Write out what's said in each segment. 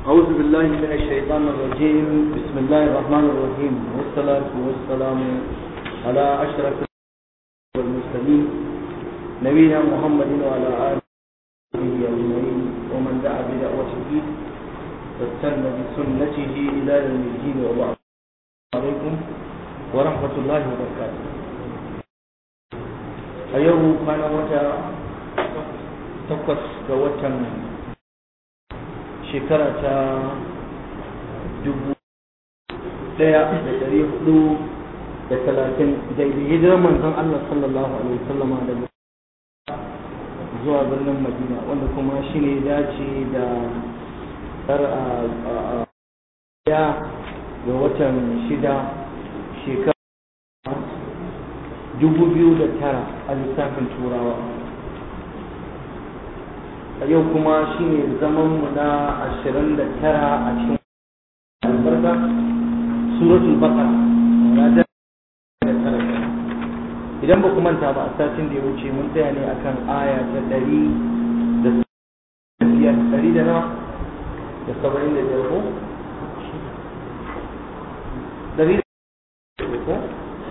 أعوذ بالله من الشيطان الرجيم بسم الله الرحمن الرحيم والصلاة والسلام على أشرف والمرسلين نبينا محمد وعلى آله أجمعين ومن دعا بدعوته واستنى بسنته إلى يوم الدين وبعد عليكم ورحمة الله وبركاته أيوه كان وتا تقص وتا shekara ta dubu daya da dari hudu da talatin daidai hijirar manzon Allah sallallahu alaihi wasallama da zuwa birnin Madina wanda kuma shi ne dace da tsar a ya ga watan shida shekara dubu biyu da tara a lissafin turawa a yau kuma shi ne zamanmu na ashirin da tara a cikin albarka suratul baqara na da tara idan ba ku manta ba a satin da ya wuce mun tsaya ne akan aya ta ɗari da biyar ɗari da nawa da saba'in da biyar ko ɗari da ko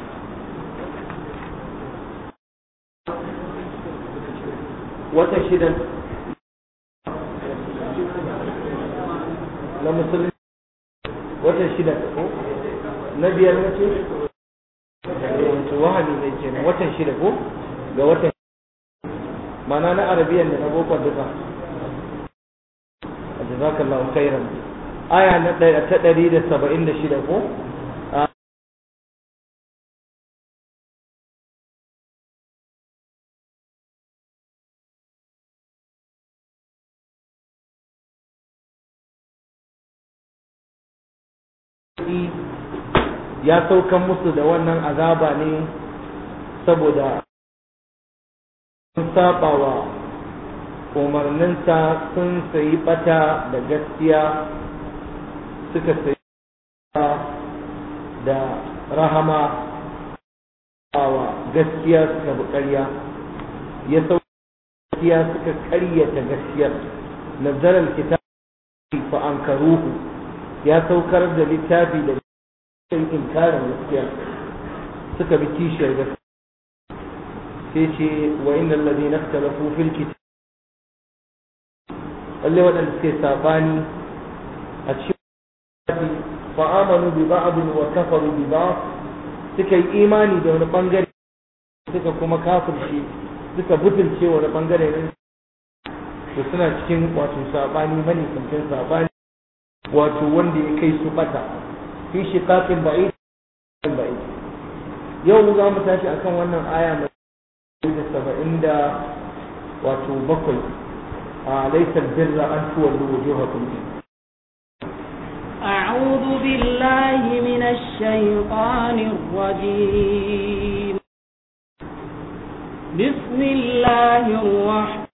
wata shidan na musulmi watan shida ko na biyar na ce wato wahali ne ke watan shida ko ga watan mana na arabiyan da na bokon duka a jazakallahu khairan aya na ɗaya ta ɗari da saba'in da shida ko ya saukan musu da wannan azaba ne saboda sun saba wa umarninsa sun sayi bata da gaskiya suka sayi da rahama wa gaskiya suka bi ƙarya ya sauka gaskiya suka ƙaryata gaskiyar nazarar kitabi fa ankaruhu ya saukar da littafi da sai inkarin gaskiya suka bi kishiyar gaskiya sai ce wa innal ladina ikhtalafu fil kitab lalle wadanda suke sabani a cikin fa amanu bi ba'd wa kafaru bi ba'd suka yi imani da wani bangare suka kuma kafirce suka butulce wani bangare ne to suna cikin wato sabani mani kankan sabani wato wanda ya kai su bata fi shiqaqin ba'id ba'id yau za mu tashi akan wannan aya mai da saba'in da wato bakwai a laysal birra an tuwallu wujuhakum أعوذ بالله من الشيطان الرجيم بسم الله الرحمن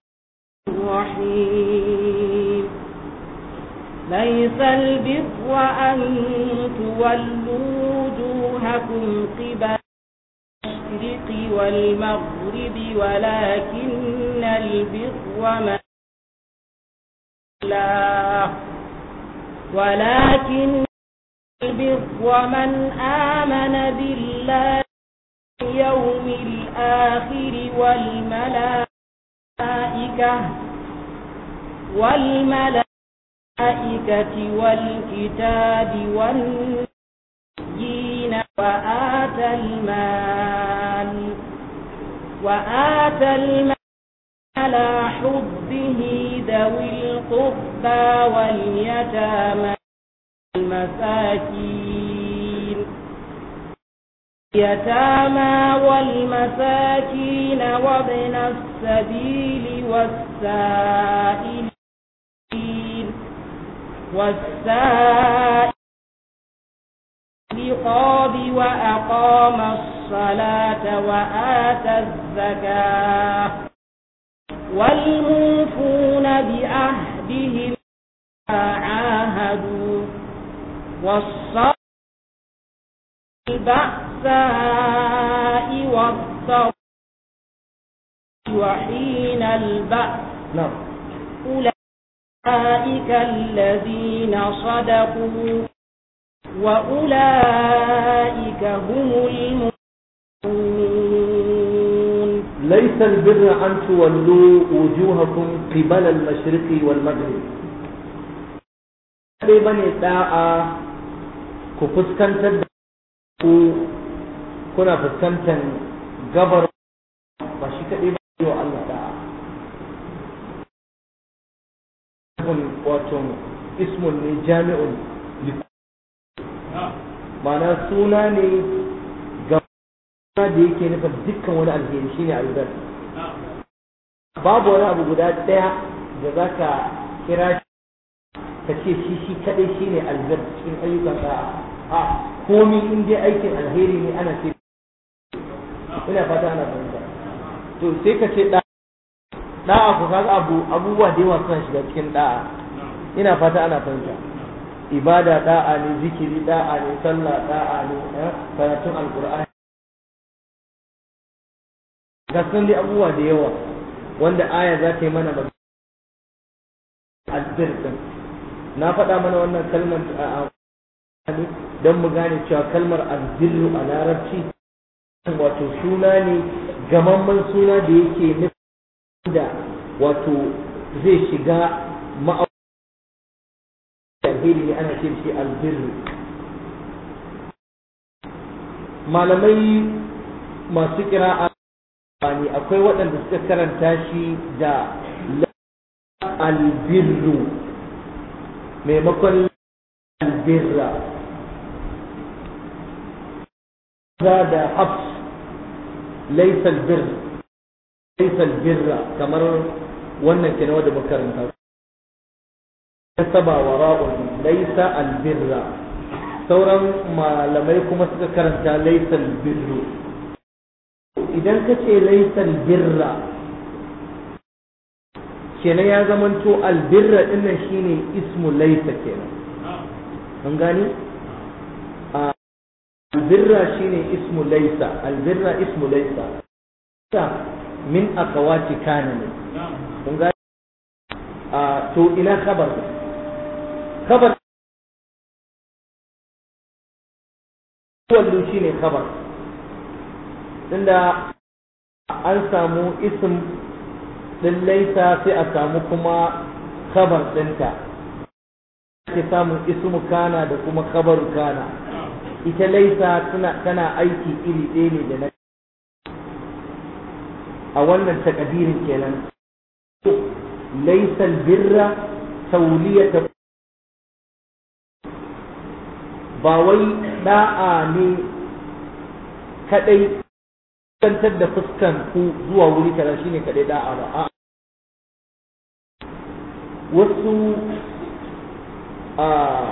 الرحيم ليس البر أن تولوا وجوهكم قبل المشرق والمغرب ولكن البر من الله ولكن البر من آمن بالله يوم الآخر والملائكة والملائكة الملائكة والكتاب والنبيين وآتى المال وآتى المال على حبه ذوي القربى واليتامى المساكين اليتامى والمساكين وابن السبيل والسائل والسائل رقاب وأقام الصلاة وآتى الزكاة والموفون بأهدهم عاهدوا والصبر البأساء والضر وحين البأس نعم أولئك أولئك الذين صدقوا وأولئك هم المؤمنون ليس البر أن تولوا وجوهكم قبل المشرق والمغرب dai bane da'a ku fuskantar da ku kuna fuskantar gabar ba shi kaɗai ba yi wa Allah da'a wato ismun ne jami'un ma'ana suna ne ga da yake nufin dukkan wani alheri shine albar babu wani abu guda ɗaya da za ka kira shi ka ce shi shi kaɗai shine albar cikin ayyukan da'a a komi in dai aikin alheri ne ana ce ina fata ana fahimta to sai ka ce da'a ku kaga abu abubuwa da yawa suna shiga cikin da'a ina fata ana fahimta ibada da'a ne zikiri da'a ne sallah da'a ne karatun alqur'ani ga sun dai abubuwa da yawa wanda aya za ta yi mana magana albir din na faɗa mana wannan kalmar don mu gane cewa kalmar albirru a larabci wato suna ne gamamman suna da yake nufin da wato zai shiga ma'aikata alheri ne ana ce shi albirru malamai masu kira ne akwai waɗanda suka karanta shi da albirru maimakon albirra da hafs laisa albirr laisa albirra kamar wannan kenan wanda makaranta saba wa ra'un laisa albirra sauran malamai kuma suka karanta laisa albirru idan ka ce laisa albirra kenan ya zamanto albirra dinnan shine ismu laisa kenan an gani albirra shine ismu laisa albirra ismu laisa min akawati kana ne kun gani to ina khabar khabar wallu shine khabar tunda an samu ism din laisa sai a samu kuma khabar ɗinta ake samun ismu kana da kuma khabaru kana ita laisa tana aiki iri ɗaya ne da na a wannan takadirin kenan laisa birra tauliyata ba wai da'a ne kadai kantar da fuskan ku zuwa wuri kaza shine kadai da'a ba a wasu a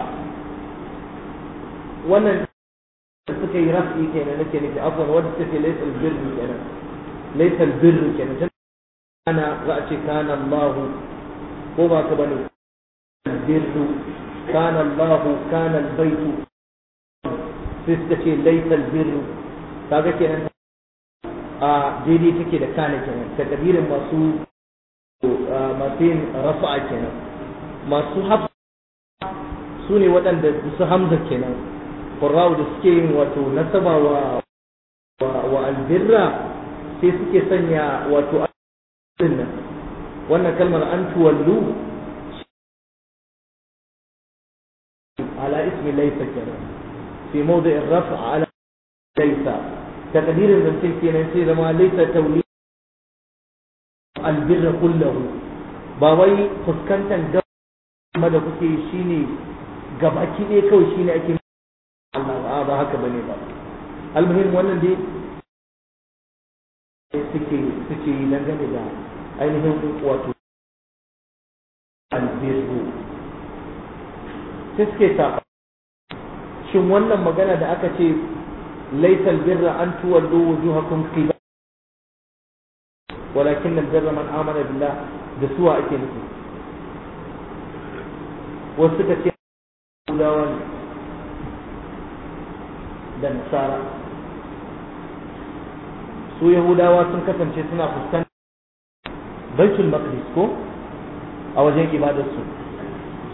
wannan da suka yi rafi kenan nake nufi afwan wanda suke laysa albirru kenan laysa albirru kenan ana za a ce kana Allah ko ba ka bane albirru kana Allah kana albaytu sai suka ce laysa albirru kaga kenan a daidai take da kana kenan ta kabirin masu masu yin rafa'a kenan masu hafsa su ne waɗanda su hamza kenan ƙurrawu da suke yin wato nasaba wa wa albirra sai suke sanya wato nan wannan kalmar an tuwallu ala ismi laysa kenan fi mawdi'ir raf'a ala laysa taqdirin zancen kenan sai zama laysa tawli albirra kullahu ba wai fuskantar gaba da kuke shine gabaki ne kawai shine ake Allah ba haka bane ba almuhim wannan dai suke suke yi dangane da ainihin wato albirru sai suke ta shin wannan magana da aka ce laisal birra an tuwallu wujuhakum qibla walakin albirra man amana billah da suwa ake nufi wasu suka ce Yahudawa ne da Nasara su Yahudawa sun kasance suna fuskantar Baitul Maqdis ko a wajen ibadarsu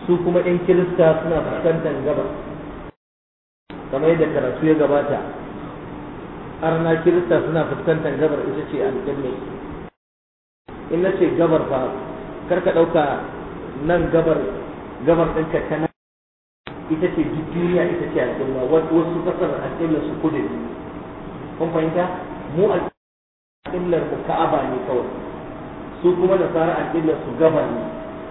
su kuma 'yan kirista suna fuskantar gabas kamar yadda karatu ya gabata arna kirista suna fuskantar gabar ita ce alƙibla in na ce gabar fa kar ka ɗauka nan gabar gabar ɗinka ta nan ita ce duk duniya ita ce alƙibla wasu kasar alƙibla su kudu kun fahimta mu alƙiblar mu ka'aba ne kawai su kuma da fara alƙiblar su gabar ne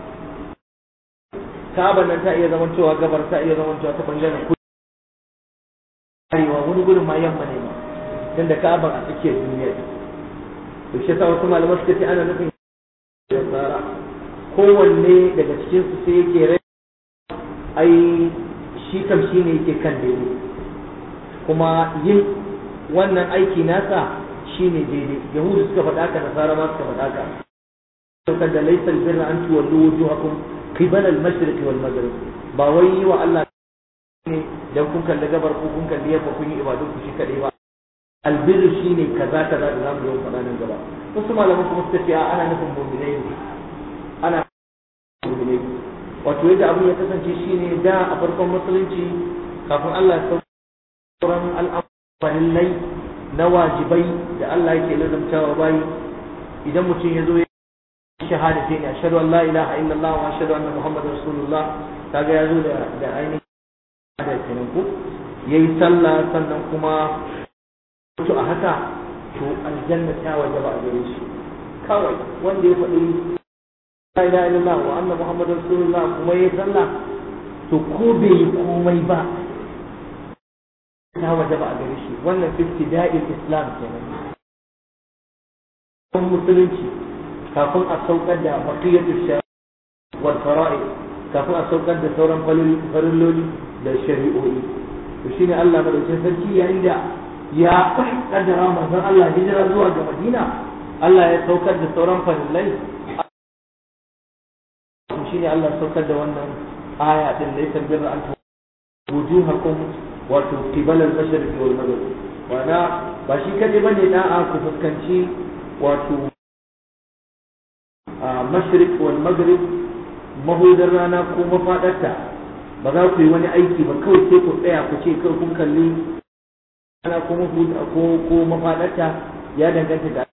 ka'aba nan ta iya zaman cewa gabar ta iya zaman cewa ta bangaren kudu arewa wani gudun ma yamma ne ma tunda ka'aban a tsakiyar duniya to shi yasa wasu malaman suka ce ana nufin da tsara kowanne daga cikin su sai yake rai ai shi kam shi ne yake kan daidai kuma yin wannan aiki nasa shi ne daidai yahudu suka faɗa ka nasara ma suka faɗa ka saukar da laisar birra an tuwallo wujuhakum qibala al-mashriq wal maghrib ba wai yi wa Allah ne dan kun kalli gabar ko kun kalli yamma kun yi ibadun ku shi kadai ba albirru shine kaza kaza da zamu yi faɗa nan gaba wasu malaman kuma suka ce ana nufin mu'minai ne ana mu'minai wato yadda abin ya kasance shine da a farkon musulunci kafin Allah ya sauran al'amuran na wajibai da Allah yake lazamtawa bayi idan mutum ya zo ya shahada sai ne ashhadu an la ilaha illallah wa ashhadu anna muhammadar rasulullah kaga ya zo da da ainihin da kenan ko yayi sallah sannan kuma to a haka to aljanna ta wajaba a gare shi kawai wanda ya faɗi la ilaha illallah wa anna muhammadar rasulullah kuma yayi sallah to ko bai yi komai ba ta wajaba a gare shi wannan ibtida'il islam kenan kun musulunci kafin a saukar da baqiyatu shari'a wal fara'id kafin a saukar da sauran farilloli da shari'o'i to shine Allah madaukakin sarki yayin da ya kaddara manzon Allah hijira zuwa ga Madina Allah ya saukar da sauran farillai shine Allah ya saukar da wannan aya din laysa birra an wujuhakum wato qibala al-mashriq wal maghrib wana ba shi kaje bane da'a ku fuskanci wato mashriq wal maghrib mahudar rana ko mafadarta ba za ku yi wani aiki ba kawai sai ku tsaya ku ce kawai kun kalli rana ko mahuda ko ko mafadarta ya danganta da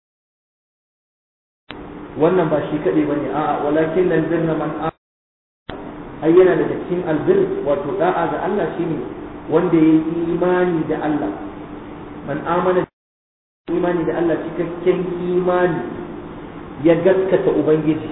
wannan ba shi kaɗai ba ne a'a walakin nan birna man ai yana daga cikin albir wato da'a ga Allah shine wanda ya yi imani da Allah man amana imani da Allah cikakken imani ya gaskata ubangiji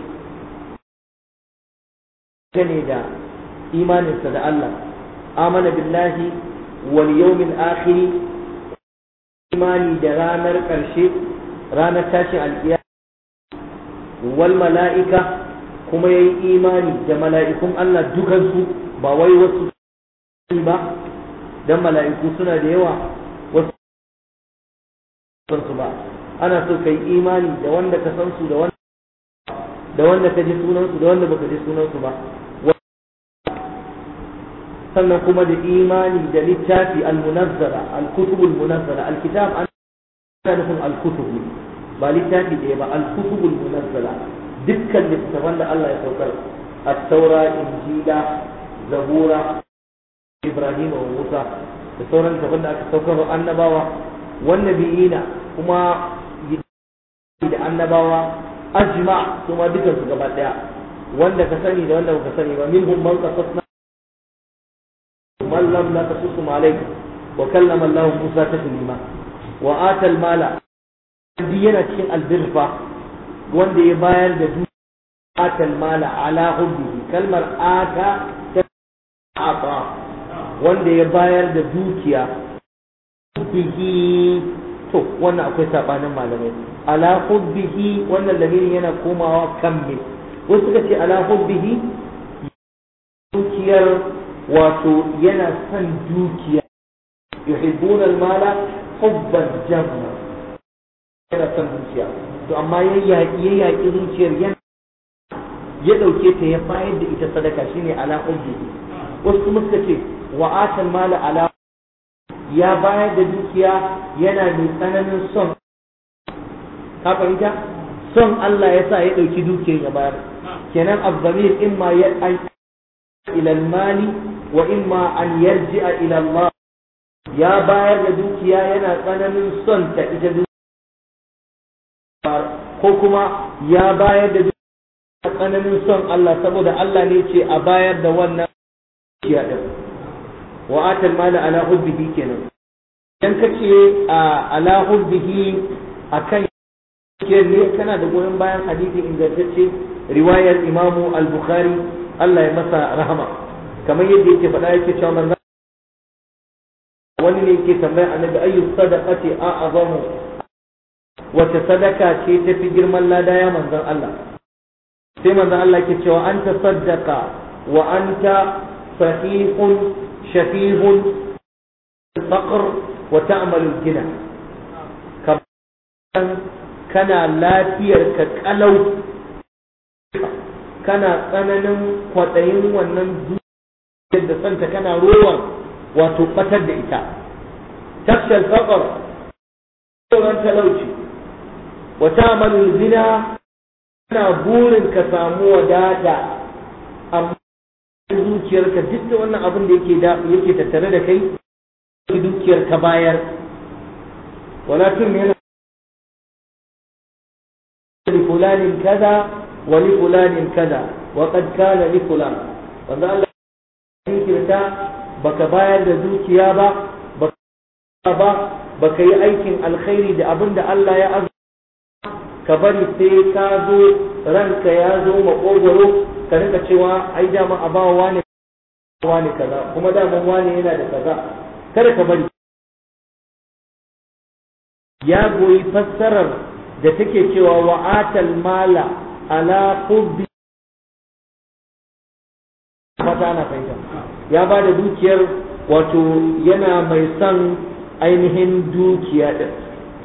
gane da imaninsa da Allah amana billahi wal yawmil akhir imani da ranar ƙarshe ranar tashin alƙiya wal mala'ika kuma yayi imani da mala'ikun Allah dukansu ba wai wasu ba dan mala'iku suna da yawa wasu su ba ana so kai imani da wanda ka san su da wanda da wanda ka ji sunansu da wanda baka ji sunansu ba sannan kuma da imani da littafi al-munazzara al-kutub al-munazzara al-kitab an nufin al-kutub ba littafi da ba al-kutub al-munazzara dukkan littafan da Allah ya saukar at-taura injila zabura ibrahim wa musa da sauran littafan da aka saukar wa annabawa wannabiyina kuma da annabawa ajma kuma dukan su gaba daya wanda ka sani da wanda baka sani ba minhum man qasasna man lam naqsusum alayk wa kallama Allah Musa taklima wa ata al mala di yana cikin albirfa wanda ya bayar da dukiya ata al mala ala hubbihi kalmar ata ta ata wanda ya bayar da dukiya hubbihi to wannan akwai sabanin malamai ala hubbihi wannan lamirin yana komawa kan me wasu suka ce ala hubbihi dukiyar wato yana son dukiya yuhibbuna almala hubban jamma yana son dukiya to amma ya yaƙi ya yaƙi zuciyar yana ya ɗauke ta ya bayar da ita sadaka shine ala hubbihi wasu kuma suka ce wa atal mala ala ya bayar da dukiya yana mai tsananin son ka fahimta son Allah ya sa ya ɗauki dukiyar ya bayar kenan azzamir in ma ya ila al-mali wa imma an yarji'a ila Allah ya bayar da dukiya yana tsananin son ta ita dukiya ko kuma ya bayar da dukiya tsananin son Allah saboda Allah ne ce a bayar da wannan dukiya din wa atal mala ala hubbihi kenan idan kace a ala hubbihi akan ke ne kana da goyon bayan hadisi ingantacce riwayar Imam al-Bukhari Allah ya masa rahama kamar yadda yake faɗa yake cewa manzo wani ne yake tambaya annabi ayyu sadaqati a'zamu wace sadaka ce tafi girman lada ya manzon Allah sai manzon Allah yake cewa anta saddaqa wa anta sahihun shafihun faqr wa ta'malu gina kana lafiyar ka kalau kana tsananin kwaɗayin wannan dukiyar da santa kana rowan wato batar da ita tafshal faqar tsoron talauci wa ta'malu zina kana burin ka samu wadata amma zuciyarka duk da wannan abin da yake da yake tattare da kai dukiyar ka bayar wala tun yana لفلان كذا ولفلان كذا وقد كان لفلان wanda Allah ya kirta baka bayar da dukiya ba baka ba baka yi aikin alkhairi da abin da Allah ya azu ka bari sai ka zo ranka ya zo makogoro ka rika cewa ai dama a bawa wani wani kaza kuma daman wani yana da kaza kada ka bari ya goyi fassarar da take cewa wa'atal mala ala hubbi fata ana fahimta ya ba da dukiyar wato yana mai son ainihin dukiya din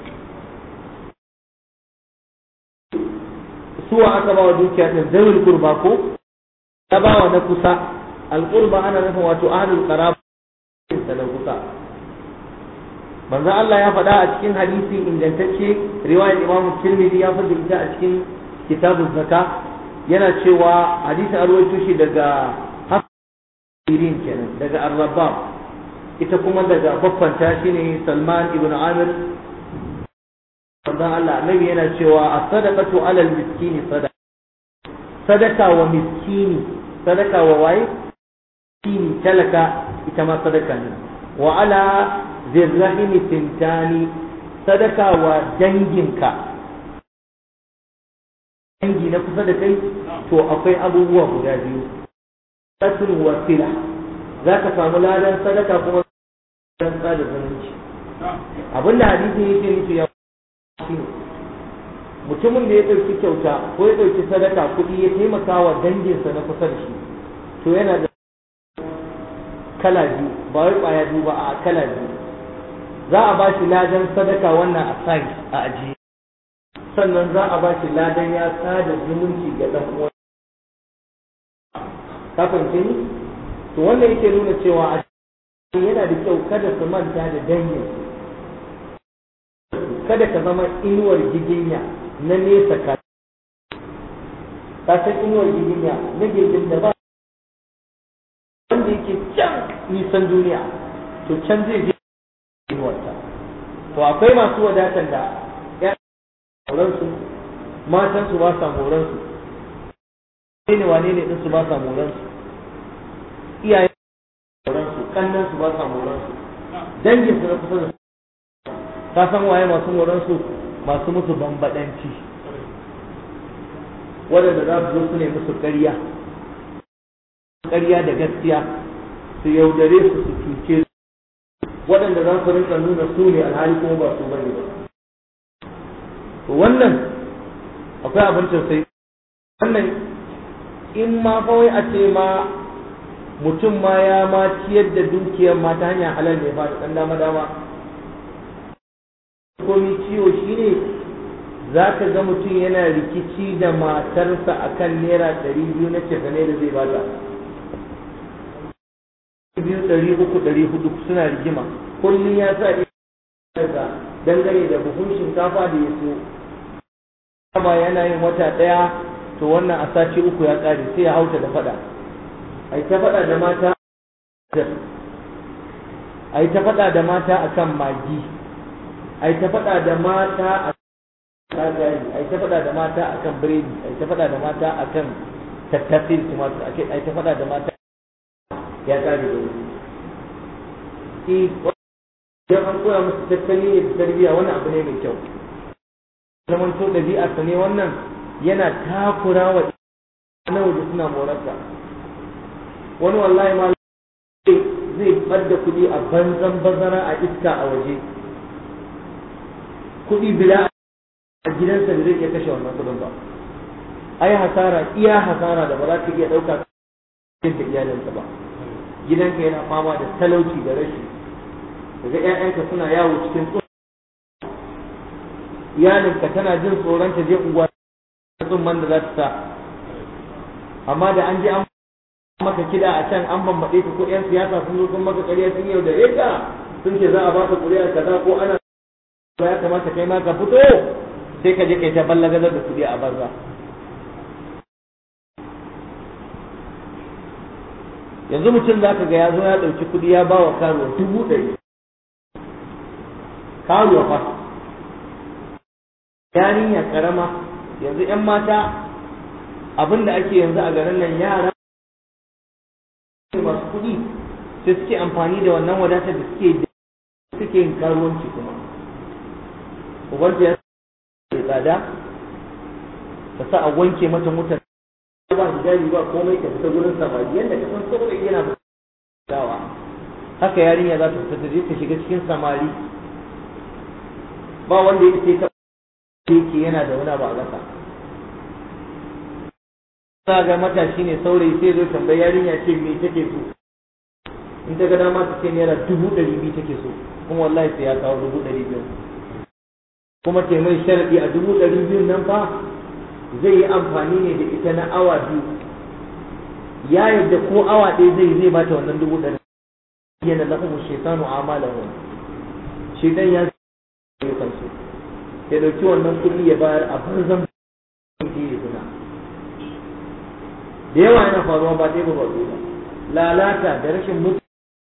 suwa aka ba wa dukiya din zawil kurba ko ya ba wa na kusa alqurba ana nufin wato ahlul qaraba da kusa manzo Allah ya faɗa a cikin hadisi ingantacce riwayar Imam Tirmidhi ya faɗa ita a cikin kitabun zaka yana cewa hadisi an rawaito shi daga Hafsirin kenan daga Ar-Rabbab ita kuma daga baffanta shine Salman ibn Amir manzo Allah annabi yana cewa as-sadaqatu 'ala al-miskini sadaqa sadaka wa miskini sadaka wa waye miskini talaka ita ma sadaka ne wa ala zirrahimi tintani sadaka wa danginka dangi na kusa da kai to akwai abubuwa guda biyu satun wasila za ka samu ladan sadaka kuma ladan sada zumunci abinda hadisi yake nufi ya shi mutumin da ya ɗauki kyauta ko ya ɗauki sadaka kuɗi ya taimaka wa danginsa na kusa da shi to yana da kala biyu ba wai ƙwaya biyu ba a kala biyu za a ba shi ladan sadaka wannan a sai a ajiye sannan za a ba shi ladan ya sada zumunci ga ɗan uwan ka fahimce ni to wannan yake nuna cewa a yana da kyau kada su manta da dangin kada ka zama inuwar giginya na nesa ka ka san inuwar giginya na gejin da ba wanda yake can nisan duniya to can zai je inuwarta to akwai masu wadatar da ya moransu matansu ba sa moransu ne wane ne ɗinsu ba sa moransu iyayen moransu kannansu ba sa moransu danginsu na kusa da ka san waye masu moransu masu musu bambadanci waɗanda za su zo su ne musu ƙarya ƙarya da gaskiya su yaudare su su cuce su waɗanda za su rinka nuna su ne alhali kuma ba su bane ba to wannan akwai abin tausayi wannan in ma kawai a ce ma mutum ma ya ma ciyar da dukiyar ma ta hanyar halal ne ba da ɗan dama dama komi ciwo shine za ka ga mutum yana rikici da matarsa akan naira ɗari biyu na cefane da zai bata biyu ɗari uku ɗari hudu suna rigima kullum ya sa daga dangane da buhun shinkafa da ya so kama yana yin wata ɗaya to wannan a sati uku ya ƙare sai ya hauta da faɗa ai ta faɗa da mata ai ta faɗa da mata akan magi ai ta faɗa da mata a kagari ai ta faɗa da mata akan biredi ai ta faɗa da mata akan tattafin tumatur ai ta faɗa da mata ya kare da wuri idan an koya musu tattali ne da tarbiyya wani abu ne mai kyau zaman to ɗabi'arsa ne wannan yana takura wa na waje suna morarsa wani wallahi ma zai ɓadda kuɗi a banzan bazara a iska a waje kuɗi bila a gidansa da zai iya kashe wannan kuɗin ba ai hasara iya hasara da ba za ka iya ɗauka cikin da iyalinsa ba gidanka yana fama da talauci da rashi daga ƴaƴanka suna yawo cikin tsoron iyalinka tana jin tsoron ta je unguwa tsumman da za ta sa amma da an je an maka kida a can an bambaɗe ka ko ƴan siyasa sun zo sun maka ƙarya sun yau da ka sun ce za a baka ƙuri'a kaza ko ana ya kamata kai ma ka fito sai ka je kai ta ballagazar da kuɗi a banza yanzu mutum za ka ga ya zo ya ɗauki kuɗi ya ba wa karuwa dubu ɗari karuwa fa yarinya karama yanzu 'yan mata abin da ake yanzu a garin nan yara masu kuɗi sai suke amfani da wannan wadatar da suke suke yin karuwanci kuma ubanta ya tsada ta sa a wanke mata mutar ba hijabi ba komai ka fita gurin samari yadda ka san saurayi yana dawa haka yarinya za ta fita ta je ta shiga cikin samari ba wanda ya ce ta yake yana da wani ba a ƙasa za ga matashi ne saurayi sai zo tambayi yarinya ce me take so in ta ga dama ta ce naira dubu ɗari biyu take so kuma wallahi sai ya kawo dubu ɗari biyu kuma ce mai sharaɗi a dubu ɗari biyun nan fa zai yi amfani ne da ita na awa biyu ya yadda ko awa ɗaya zai zai bata wannan dubu ɗari yana lahum shaitanu amalahu shaitan ya yi kansu ya dauki wannan kuɗi ya bayar a banzan kuɗi ya zina da yawa yana faruwa ba ɗaya ba ba ba lalata da rashin mutu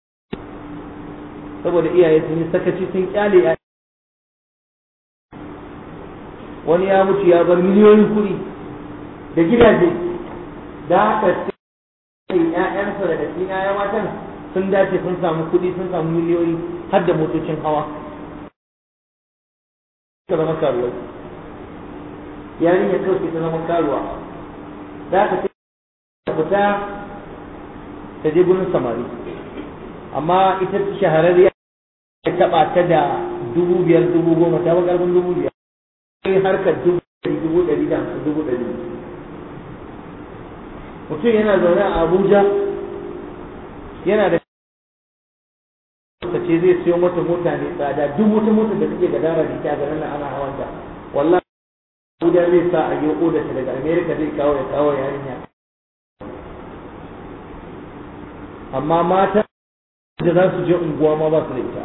saboda iyaye sun yi sakaci sun kyale ya wani ya mutu ya bar miliyoyin kuɗi da gidaje da haka sai ƴaƴansa daga cikin ƴaƴan matan sun dace sun samu kuɗi sun samu miliyoyi har da motocin hawa ta zama karuwa yarinya kawai ta zama karuwa da haka sai ta fita ta je gurin samari amma ita shahararriya ta taɓa ta da dubu biyar dubu goma ta ba ƙarfin dubu biyar sai harkar dubu ɗari dubu ɗari da hamsin dubu ɗari mutum yana zaune a abuja yana da ta ce zai siyo mata mota ne tsada duk wata mota da take gadara da ita garin nan ana hawanta wallahi abuja zai sa a yi oda ta daga america zai kawo ya kawo yarinya amma mata da za su je unguwa ma ba su da ita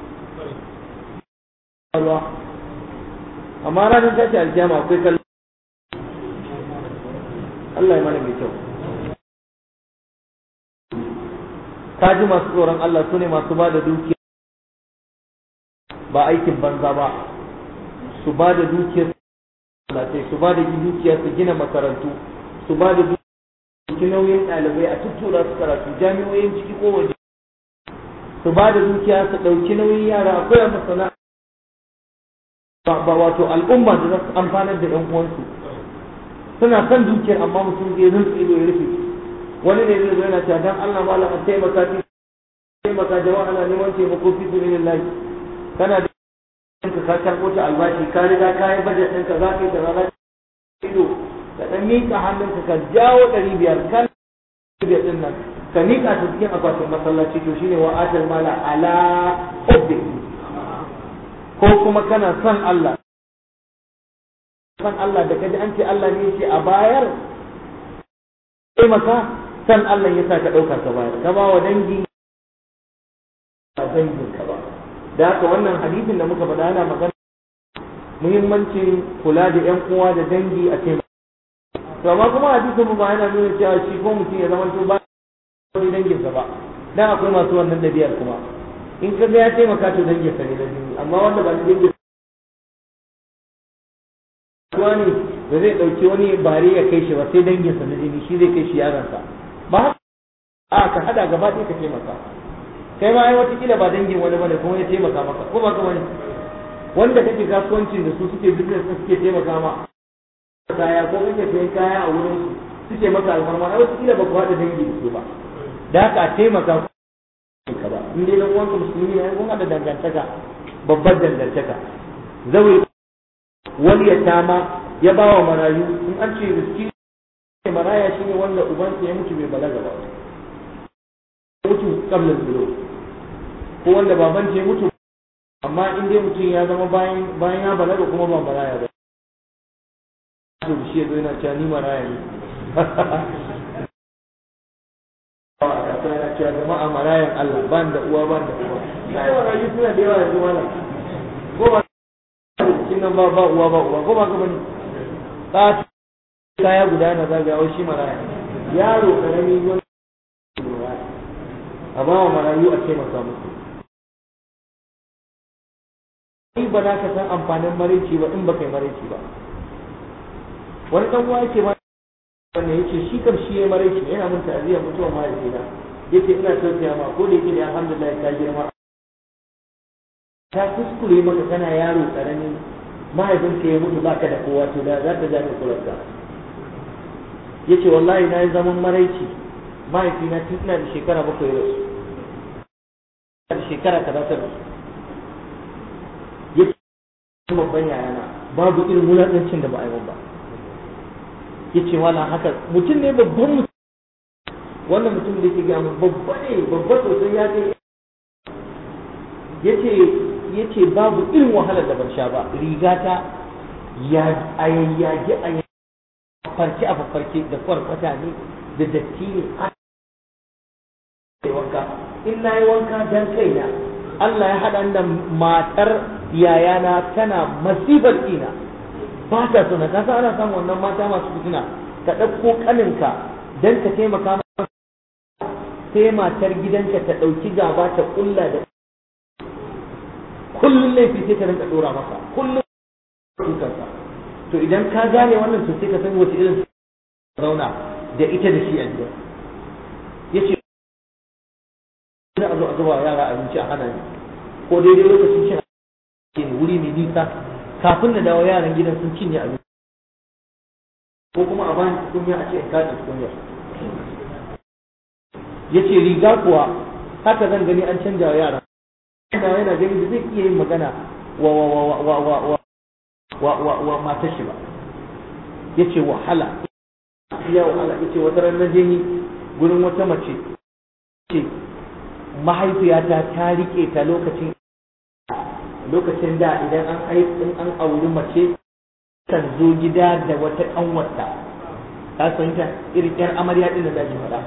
amma ranar tashi alkiyama akwai kallon Allah ya mana mai kyau ka ji masu tsoron Allah su ne masu ba da dukiya ba aikin banza ba su ba da dukiyar su ba da dukiya su gina makarantu su ba da dukiya nauyin ɗalibai a tuttura su karatu jami'o'in ciki ko waje su ba da dukiya su ɗauki nauyin yara akwai a masana ba wato al'umma da za su amfanar da 'yan uwansu suna son dukiyar amma mutum zai rinsu ido ya rufe wani ne zai zo yana cewa dan Allah malam a taimaka fi taimaka jama'a na neman taimako fi sabilillah kana da ka ka karɓo ta albashi ka riga ka yi bajet ɗinka za ka yi kaza za ka ido ka ɗan miƙa hannunka ka jawo ɗari biyar kan biyar ɗin nan ka miƙa ta cikin akwatin masallaci to shine wa atal mala ala hubbi ko kuma kana son Allah son Allah da kaji an ce Allah ne yake a bayar sai maka san Allah ya sa ka ɗauka ka bayar ka ba wa dangi ba dangin ka ba da haka wannan hadisin da muka faɗa yana magana muhimmancin kula da ƴan uwa da dangi a taimaka to amma kuma hadisin mu ba yana nuna cewa shi ko mutum ya zama to ba wani danginsa ba dan akwai masu wannan ɗabi'ar kuma in ka ga ya taimaka to danginsa ne na jini amma wanda ba dangin wani da zai ɗauki wani bare ya kai shi ba sai danginsa na jini shi zai kai shi yaransa ba a ka hada gaba ɗaya ka taimaka kai ma ai watakila ba dangin wani bane kuma ya taimaka maka ko ba ka wani wanda kake kasuwancin da su suke business din suke taimaka ma kaya ko kake sayan kaya a wurin su suke maka alfarma ai watakila ba ku haɗa dangi da su ba da haka a taimaka ka ba in dai dan uwanka musulmi ne kun haɗa dangantaka babbar dangantaka zawi wani ya tama ya ba wa marayu in an ce riski maraya shine wanda ubansa ya mutu bai balaga ba mutu kabla zulo ko wanda baban ce mutu amma in dai mutum ya zama bayan bayan ya balaga kuma ba maraya ba to shi yazo yana cewa ni maraya ne a yana cewa jama'a marayan Allah ban da uwa ban da uwa sai marayu suna da yawa yanzu mana ko ba cikin nan ba ba uwa ba uwa ko ba ka bane ta kaya guda na zagaya shi maraya yaro karami wani a ba wa marayu a taimaka musu kai ba za ka san amfanin maraici ba in ba kai maraici ba wani dan uwa yake ma wanda yake shi kam shi ya maraici yana mun ta'aziyya mutuwa mahaifina yake ina tausaya ma ko da yake da alhamdulillah ta girma ta kuskure maka kana yaro karami mahaifinka ya mutu baka da kowa to da za ta ja ka kularka yace wallahi na yi zaman maraici mahaifina tun ina da shekara bakwai rasu da shekara kaza ta rasu ya ce babban yayana babu irin wulaƙancin da ba a yi ba ya ce wala haka mutum ne babban mutum wannan mutum da ke gaya mu babba ne babba sosai ya kai ya ce ya ce babu irin wahalar da ban sha ba rigata ya ayayyage a farke a farke da kwarkwata ne da datti ne wanka in na yi wanka dan kaina Allah ya haɗa da matar yayana tana masifar ina ba ta suna ka ana samun wannan mata masu fitina ka ɗauko ƙaninka don ka taimaka masa sai matar gidanka ta ɗauki gaba ta ƙulla da kullum laifi sai ta rinka ɗora masa kullum tukarsa to idan ka gane wannan to sai ka san wace irin zauna da ita da shi a gida yace za a zo a zuba yara abinci a hana ni ko daidai lokacin cin abinci ne wuri mai nisa kafin na dawo yaran gidan sun cinye abinci ko kuma a bani tukunya a ce in kaji tukunya ya ce riga kuwa haka zan gani an canja wa yara yana yana gani da zai iya yin magana wa wa wa wa wa wa wa wa wa wa matar shi ba ya ce wahala ya wahala ya ce wata ran na je ni gurin wata mace ce mahaifiyata ta rike ta lokacin lokacin da idan an in an auri mace kan zo gida da wata kanwarta ka san ta irin yar amarya din da zaki faɗa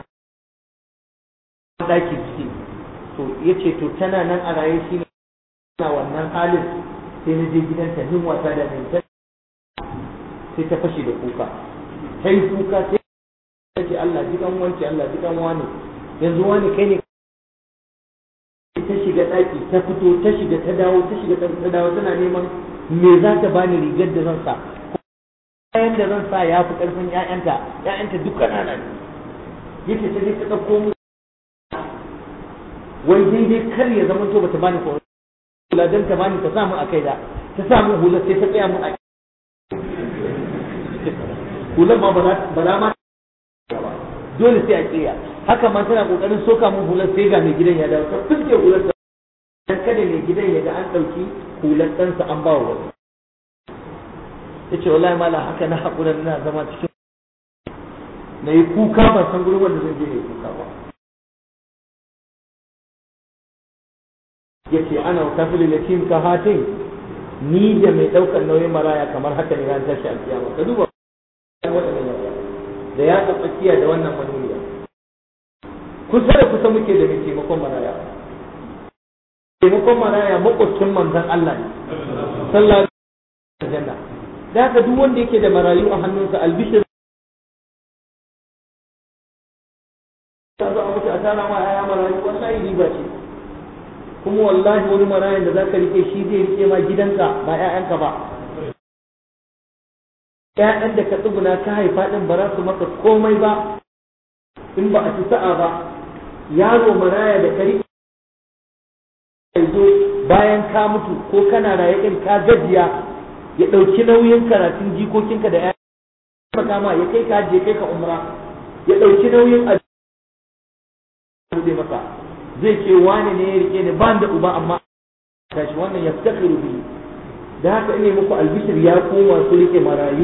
daki ciki to yace to tana nan a raye shi na wannan halin sai na je gidanta yin wasa da mai sai ta fashe da kuka ta yi kuka sai ta ce Allah ji kan wanci Allah ji kan wani yanzu wani kai ne ta shiga ɗaki ta fito ta shiga ta dawo ta shiga ta dawo tana neman me za ta bani rigar da zan sa kayan da zan sa ya fi ƙarfin ƴaƴanta ƴaƴanta duk ƙanana ne yace ta je ta ɗauko mu wai daidai kar ya zama to bata bani ko hula dan ta bani ta samu a kai da ta samu hula sai ta tsaya mu a hular ma ba za ma dole sai a kiya haka ma tana kokarin soka mun hular sai ga mai gidan ya dawo ta fuske hular sa dan kada mai gidan ya ga an dauki hular ɗansa an ba wa wani yace wallahi mala haka na hakura ina zama cikin na yi kuka ban san gurin wanda zan je ne kuka ba yace ana kafil yatim ka hatin ni da mai daukar nauyin maraya kamar haka ne ran tashi alkiyama ka duba da ya tsakiya da wannan manuniya kusa da kusa muke da mai taimakon maraya taimakon maraya makwacin manzon Allah ne sallallahu alaihi wasallam da haka duk wanda yake da marayu a hannunsa albishir ta zo a mutu a tara ma ƴaƴa marayu wallahi riba ce kuma wallahi wani marayan da zaka rike shi zai rike ma gidanka ba ƴaƴanka ba ƴaƴan da ka tsuguna ka haifa din ba za su maka komai ba in ba a ci sa'a ba yaro maraya da ka rike zo bayan ka mutu ko kana raye din ka gajiya ya ɗauki nauyin karatun jikokinka da ƴaƴan kama ya kai ka je kai ka umra ya ɗauki nauyin a bude masa zai ce wani ne ya rike ni ban da uba amma tashi wannan ya fitakiru bi da haka ine muku albishir ya koma su rike marayu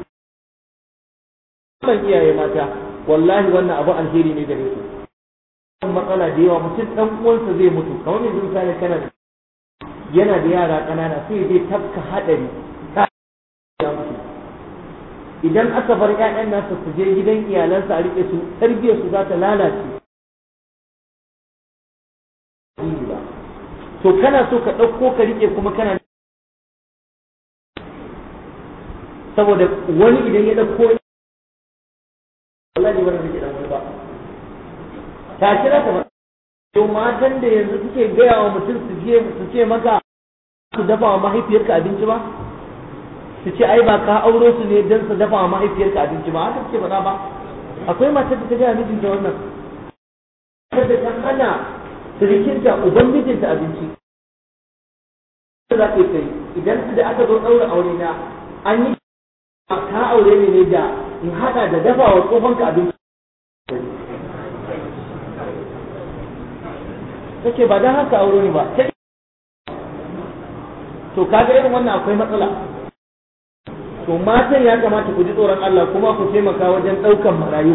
ban iyaye mata wallahi wannan abu alheri ne gare ku matsala da yawa mutum dan uwansa zai mutu kamar yanzu misali kana yana da yara ƙanana sai zai tafka hadari ya mutu idan aka bar ƴaƴan nasa su je gidan iyalansa a rike su tarbiyyar su za ta lalace ba to kana so ka ɗauko ka rike kuma kana saboda wani idan ya ɗauko wallahi ba rike dan wani ba ta kira ta ba to matan da yanzu suke gaya wa mutum su je su ce maka su dafa wa mahaifiyarka abinci ba su ce ai ba ka auro su ne don su dafa wa mahaifiyarka abinci ba haka suke faɗa ba akwai matar da ta gaya mijinta wannan kada ta hana sirikinta uban mijinta abinci za ka kai idan da aka zo ɗaura aure na an yi ka aure ne ne da in haɗa da dafa wa tsohonka abinci take ba don haka aure ne ba to kaga irin wannan akwai matsala to matan ya kamata ku ji tsoron Allah kuma ku taimaka wajen ɗaukan marayu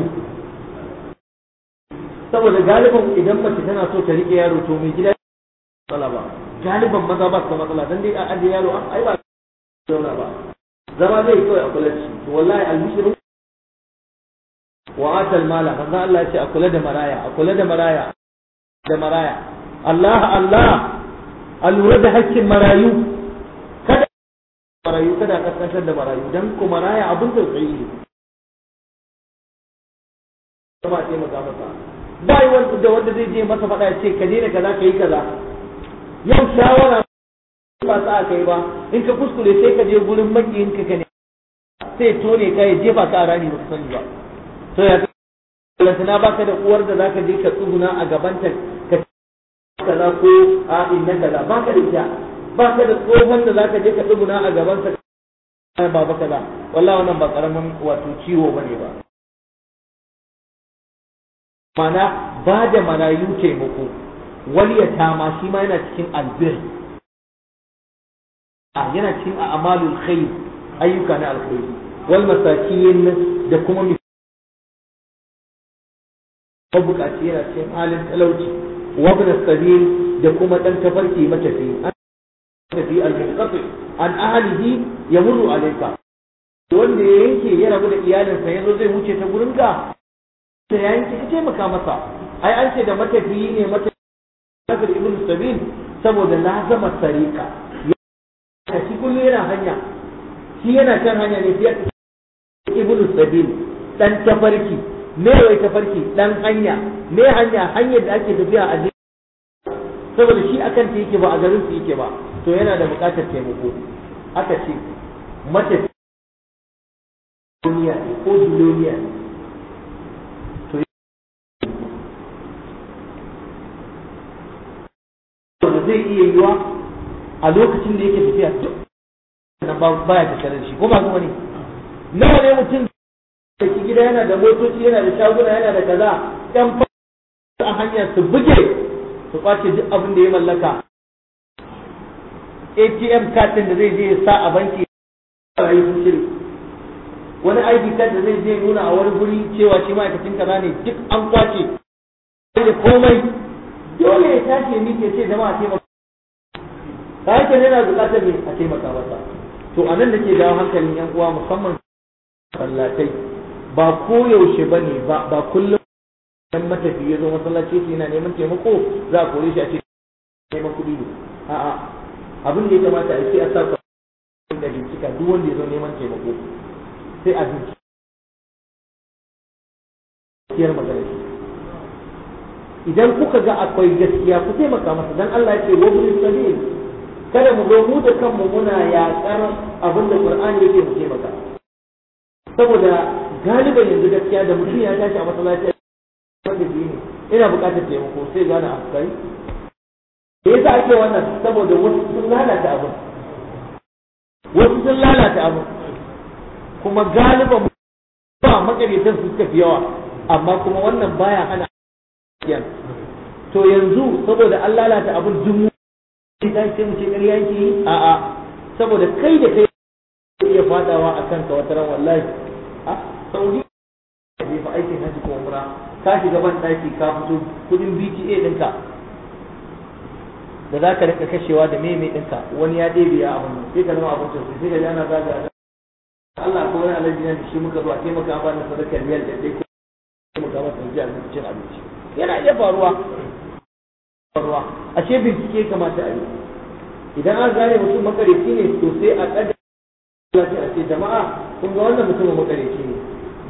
saboda galiban idan mace tana so ta rike yaro to mai gida matsala ba galiban maza ba su da matsala dan dai a ajiye yaro an ai ba zauna ba zama zai kawai a kula da shi to wallahi albishirin wa atal mala manzo Allah ya ce a kula da maraya a kula da maraya da maraya Allah Allah a lura da hakkin marayu kada marayu kada a kaskantar da marayu dan ku maraya abin tausayi ne kuma taimaka masa ba yi wanda da wanda zai je masa faɗa ya ce ka daina kaza ka yi kaza yau shawara ba sa aka yi ba in ka kuskure sai ka je gurin makiyin ka ne sai tone ka ya jefa ka a rani ba ka sani ba to ya lantana baka da uwar da zaka je ka tsuguna a gabanta ka kaza ko a inna kaza baka da ita baka da tsohon da zaka je ka tsuguna a gaban sa baba kaza wallahi wannan ba karamin wato ciwo bane ba mana ba da marayu taimako wani ya tama shi ma yana cikin albir a yana cikin a'malul khair ayyuka na alkhairi wal masakin da kuma mabukaci yana cikin halin talauci wabna sabil da kuma dan tafarki matafi an tafi al-munqati an ahlihi yamurru alayka wanda ya yanke ya rabu da iyalinsa yazo zai wuce ta gurinka da ya yanke ka taimaka masa ai an ce da matafiyi ne matafi ibn sabil saboda lazama sarika ya shi kullu yana hanya shi yana kan hanya ne fiye ibn sabil dan tafarki me wai tafarki dan hanya me hanya hanyar da ake tafiya a jiki saboda shi akan ta yake ba a garin su yake ba to yana da buƙatar taimako aka ce mace duniya ko duniya to da zai iya yiwa a lokacin da yake tafiya duk nan baya tattare da shi ko ba kuma ne nawa ne mutum da ki gida yana da motoci yana da shaguna yana da kaza yan a hanya su buge su kwace duk abin da ya mallaka ATM card din da zai je ya sa a banki rayu sun shiri wani ID card da zai je nuna a wani guri cewa shi ma'aikacin kaza ne duk an kwace da komai dole ya tashi ya miƙe ce jama'a taimaka ta yake ne na buƙatar ne a taimaka masa to a nan da ke dawo hankalin yan uwa musamman sallatai ba koyaushe ba ne ba kullum dan matafi ya zo masallaci shi yana neman taimako za a kore shi a ce neman kuɗi ne a'a abin da ya kamata a ce a sa da bincika duk wanda ya zo neman taimako sai a bincika magana shi idan kuka ga akwai gaskiya ku taimaka masa dan Allah ya ce wa bil sabil kada mu zo mu da kanmu muna yaƙar abin da Qur'ani yake mu taimaka saboda galiban yanzu gaskiya da mutum ya tashi a masallaci wanda shi ne ina buƙatar taimako sai gane a kai me yasa ake wannan saboda wasu sun lalata abin wasu sun lalata abin kuma galiban ba makarantar su suka fi yawa amma kuma wannan baya hana gaskiya to yanzu saboda an lalata abin dumu sai ta ce mu ce ƙarya yake yi a'a saboda kai da kai iya fadawa a kanka wata ran wallahi a saudi ne fa aikin haji ko umra ka shiga ban daki ka fito kudin BTA ɗinka da za ka rika kashewa da meme ɗinka wani ya ɗebe ya abin sai ka zama abin sosai sai ka ji ana zaga Allah ko wani alaji ne shi muka zo a taimaka ba na sadakar riyal da dai taimaka masa ji cin abinci yana iya faruwa faruwa ashe bincike kamata a yi idan an gane mutum makareci ne to sai a kada a ce jama'a kun ga wannan mutumin makareci ne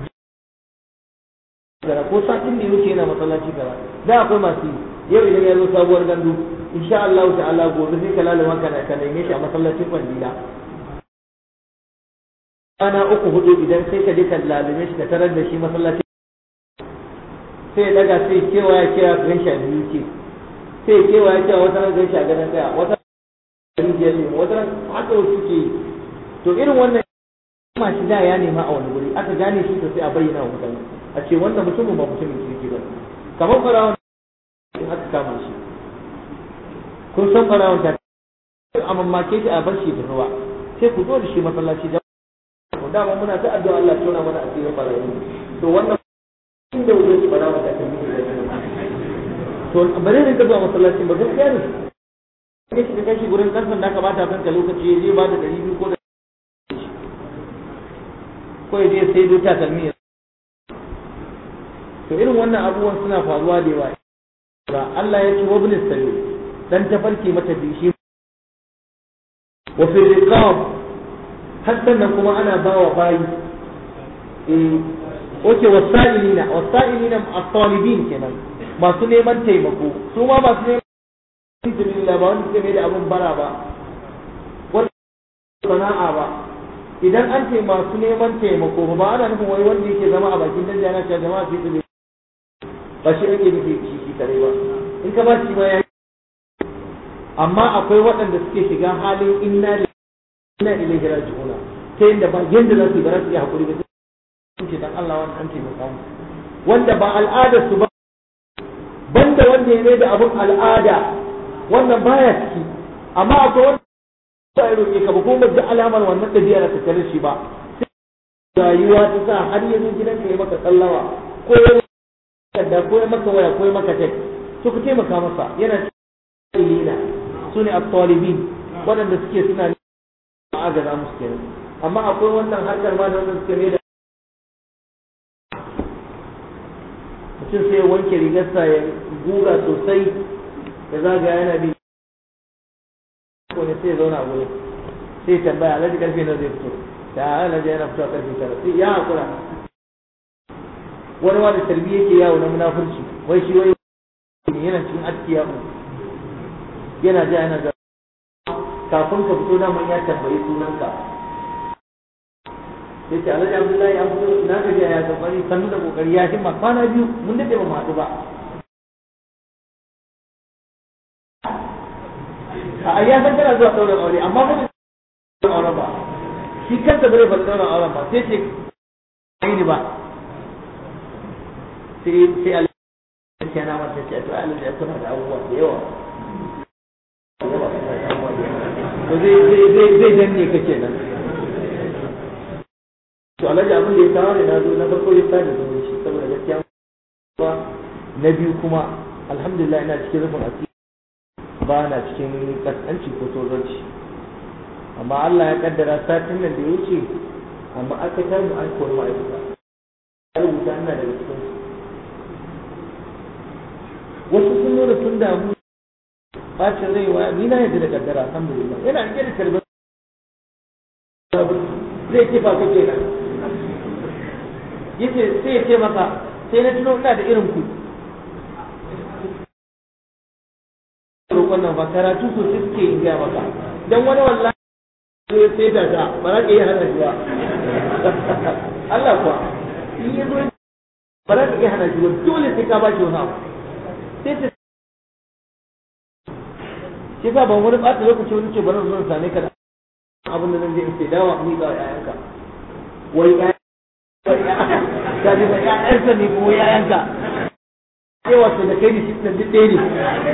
gara ko satin da yake yana masallaci gara da akwai masu yau idan ya zo sabuwar gandu insha Allah ta'ala gobe sai ka lalama ka ka neme shi a masallacin kwandila ana uku hudu idan sai ka je ka lalume shi ka tarar da shi masallacin sai ya daga sai kewa ya kira gan shi a biyu ce sai kewa ya kira wata ran gan shi a gadon daya wata ran rijiyar ne wata ran haka wasu ke yi to irin wannan ma shi da ya nema a wani guri aka gane shi to sai a bayyana wa mutane a ce wannan mutumin ba mutumin kirki ba kamar farawon in aka kama shi kun san farawon ta a mamake shi a bar shi da ruwa sai ku zo da shi masallaci da ku dama muna ta addu'a Allah tona mana asirin farawon to wannan inda wuce shi farawon ta kan to bare ne ka zuwa masallaci ba gaskiya ne kai shi kai shi gurin karfin da kamata kanka lokaci ya je ba da 200 ko da ko ya je sai duka takalmi to irin wannan abubuwan suna faruwa da yawa ba Allah ya ce wa bin sabil dan tafarki mata bishi wa fi riqab har sannan kuma ana bawa bayi eh oke wasa'ilina wasa'ilina at-talibin kenan masu neman taimako su ma masu neman taimako ba wanda suke mai da abun bara ba wanda sana'a ba idan an ce masu neman taimako ba ana nufin wai wanda yake zama a bakin danja na cewa jama'a su yi ba shi ake nufi shi shi kare ba in ka ba shi ma ya amma akwai waɗanda suke shiga halin inna inna ilaihi raji'una ta yadda ba yanda za su yi ba za su iya hakuri ba sun ce dan Allah wani an taimaka mu wanda ba al'adar su ba banda wanda ya mai da abun al'ada wannan baya ciki amma akwai wanda ba ya roƙe ka ba ko ba ji alamar wannan ɗabi'ar ta tare shi ba rayuwa ta sa har yanzu gidanka ya maka tsallawa ko ya takarda ko ya maka waya ko ya maka tek to ku taimaka masa yana cikin su ne at-talibin waɗanda suke suna a agaza musu kenan amma akwai wannan harkar ma da wanda suke mai da mutum sai ya wanke rigarsa ya guga sosai ya zagaya yana bi ko ne sai ya zauna a gurin sai ya tambaya alhaji karfe na zai fito da alhaji yana fito a karfe tara sai ya hakura wani ma da tarbi yake yawo na munafurci wai shi wai yana cikin askiya yana ja yana ga kafin ka fito da ya tambayi sunanka sai ce alhaji abdullahi an fito na gaji ya kokari sannu da kokari ya himma kwana biyu mun dade ba mu haɗu ba a ya san kana zuwa ɗaurin aure amma ba zai auren ba shi kansa bai faɗi ɗaurin auren ba sai ce ni ba sai sai Allah ya na mata ce to Allah ya tuna da abubuwa da yawa to zai zai zai zai danne ka kenan to alhaji abin da ya kawo ne na zo na farko ya sani da shi saboda gaskiya ba na biyu kuma alhamdulillah ina cikin rufin asiri ba na cikin kaskanci ko tozarci amma Allah ya kaddara satin nan da ya wuce amma aka tamu an kori ma'aikata ya rubuta ina daga cikin wasu sun nuna sun damu bacin rai wa ni na yadda da kaddara alhamdulillah yana rike da karbar zai ce fa kake nan yace sai ya ce maka sai na tuno ina da irin ku roƙon nan ba karatu sosai suke yin gaya maka dan wani wallahi zai sai da ta ba za ka iya hana shi ba Allah kuwa in ya zo ba za ka iya hana shi ba dole sai ka ba shi wani abu sai ta shi sa ban wani ɓata lokaci wani ce bari zuwa same ka da abin da zan je in sai dawa ni ga yayanka wai ya ka ji ba yayanka ne ko yayanka yawa sai da kai ne shi duk ɗaya ne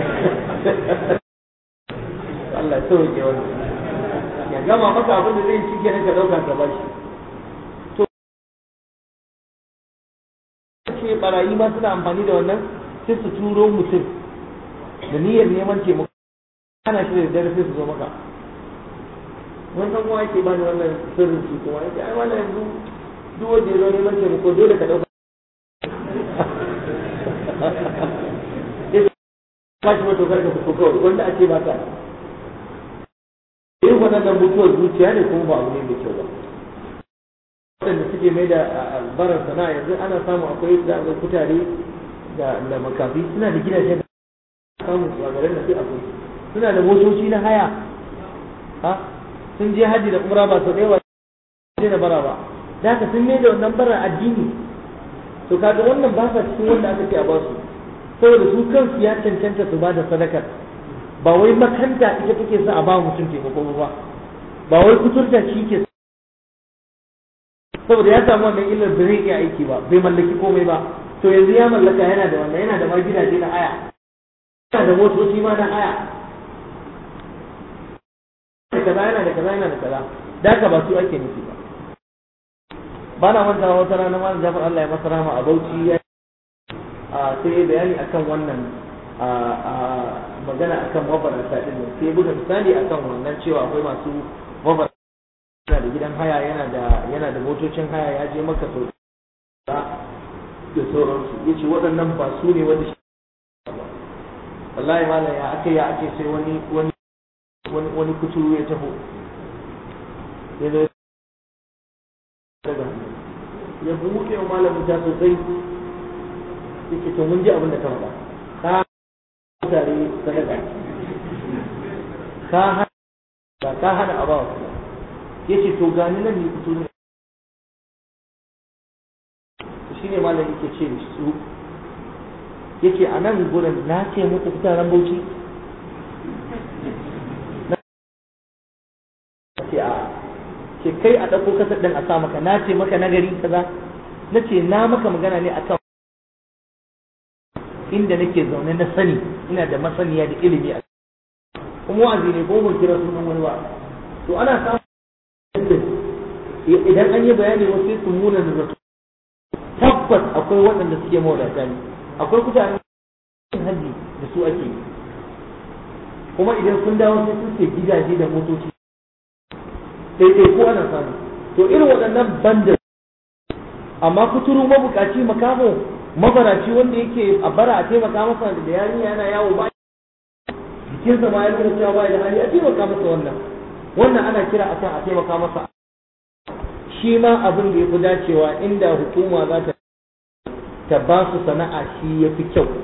Allah ya sauke wannan ya gama maka abin da zai ci kenan ka dauka ka bashi to ce barayi ma suna amfani da wannan sai su turo mutum da niyyar neman taimako ana shi da dare sai su zo maka wannan kuma yake bani wannan sirrin shi kuma yake ai wannan yanzu duk wanda ya zo neman taimako dole ka dauka ka shi mato karka fito kawai wanda ake ba ka irin waɗannan mutuwar zuciya ne kuma ba abu ne mai kyau ba waɗanda suke mai da albarar sana'a yanzu ana samu akwai da ga kutare da da makafi suna da gidajen da samu a garin da sai akwai suna da motoci na haya ha sun je haji da umra ba sau ɗaya ba sai da bara ba da haka sun mai da wannan barar addini to kaga wannan ba sa cikin wanda aka ce a basu saboda su kansu ya cancanta su ba da sadakar ba wai makanta ita take sa a ba mutum taimako ba ba wai kuturta shi ke saboda ya samu wannan illar da zai iya aiki ba bai mallaki komai ba to yanzu ya mallaka yana da wannan yana da ma gidaje na haya yana da motoci ma na haya da kaza yana da kaza yana da kaza da haka ba su ake nufi ba ba na manta wata rana malam Jafar Allah ya masa rahama a Bauchi ya sai bayani akan wannan magana akan mabarata din nan sai buga misali akan wannan cewa akwai masu mabarata yana da gidan haya yana da yana da motocin haya ya je maka sau da sauransu ya ce waɗannan ba su ne wanda shi wallahi malam ya ake ya ake sai wani wani wani wani kuturu ya taho ya zo daga ya buɗe wa malam wuta sosai yake to mun ji abin da ka faɗa ka mutane sadaka ka hana ka hana a bawa yace to gani nan ne fito ne to shine malam yake ce da su yace a nan gurin na ce muku fitaran bauchi na ce a ce kai a ɗauko kasar ɗin a sa maka na ce maka nagari kaza na ce na maka magana ne akan inda nake zaune na sani ina da masaniya da ilimi a kuma wa'azi ne ko ban kira sunan wani ba to ana samun idan an yi bayani wasu sai su muna da zato tabbas akwai waɗanda suke mawadata ne akwai mutane haji da su ake yi kuma idan sun dawo sai sun ce gidaje da motoci daidai ko ana samu to irin waɗannan bandar amma kuturu mabukaci makamo mabaraci wanda yake a bara a taimaka masa da yarinya yana yawo ba jikinsa ma ya nuna cewa ba da hali a taimaka masa wannan wannan ana kira akan a taimaka masa shi ma abin da ya fi dacewa inda hukuma za ta ta ba su sana'a shi ya fi kyau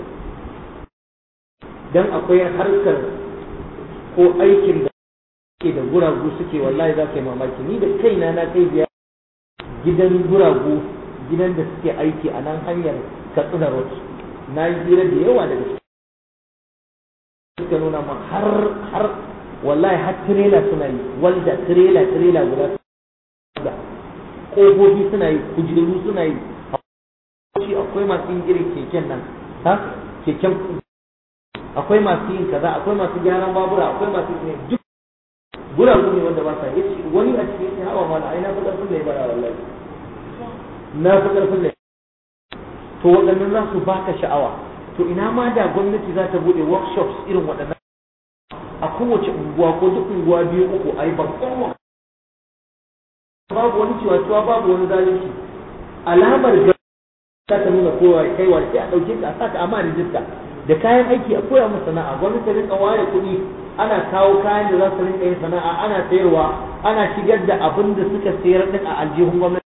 don akwai harkar ko aikin da ke da guragu suke wallahi za ka yi mamaki ni da kaina na kai biya gidan guragu gidan da suke aiki a nan hanyar katsina road na yi hira da yawa daga suka nuna ma har har wallahi har tirela suna yi walda tirela tirela guda da ƙofofi suna yi kujeru suna yi shi akwai masu yin irin keken nan ha keken akwai masu yin kaza akwai masu gyaran babura akwai masu yin duk guragu ne wanda ba sa yi wani a cikin hawa mala ai na fi ƙarfin da ya bara wallahi na fi ƙarfin da to waɗannan za su baka sha'awa to ina ma da gwamnati za ta buɗe workshops irin waɗannan a kowace unguwa ko duk unguwa biyu uku a yi babban babu wani ciwa babu wani zalunci alamar ga za ta nuna kowa kaiwa sai a ɗauke ka a saka amma rijista da kayan aiki a koya musu sana'a gwamnati ta rinka ware kuɗi ana kawo kayan da za su rinka yin sana'a ana sayarwa ana shigar da abin da suka sayar din a aljihun gwamnati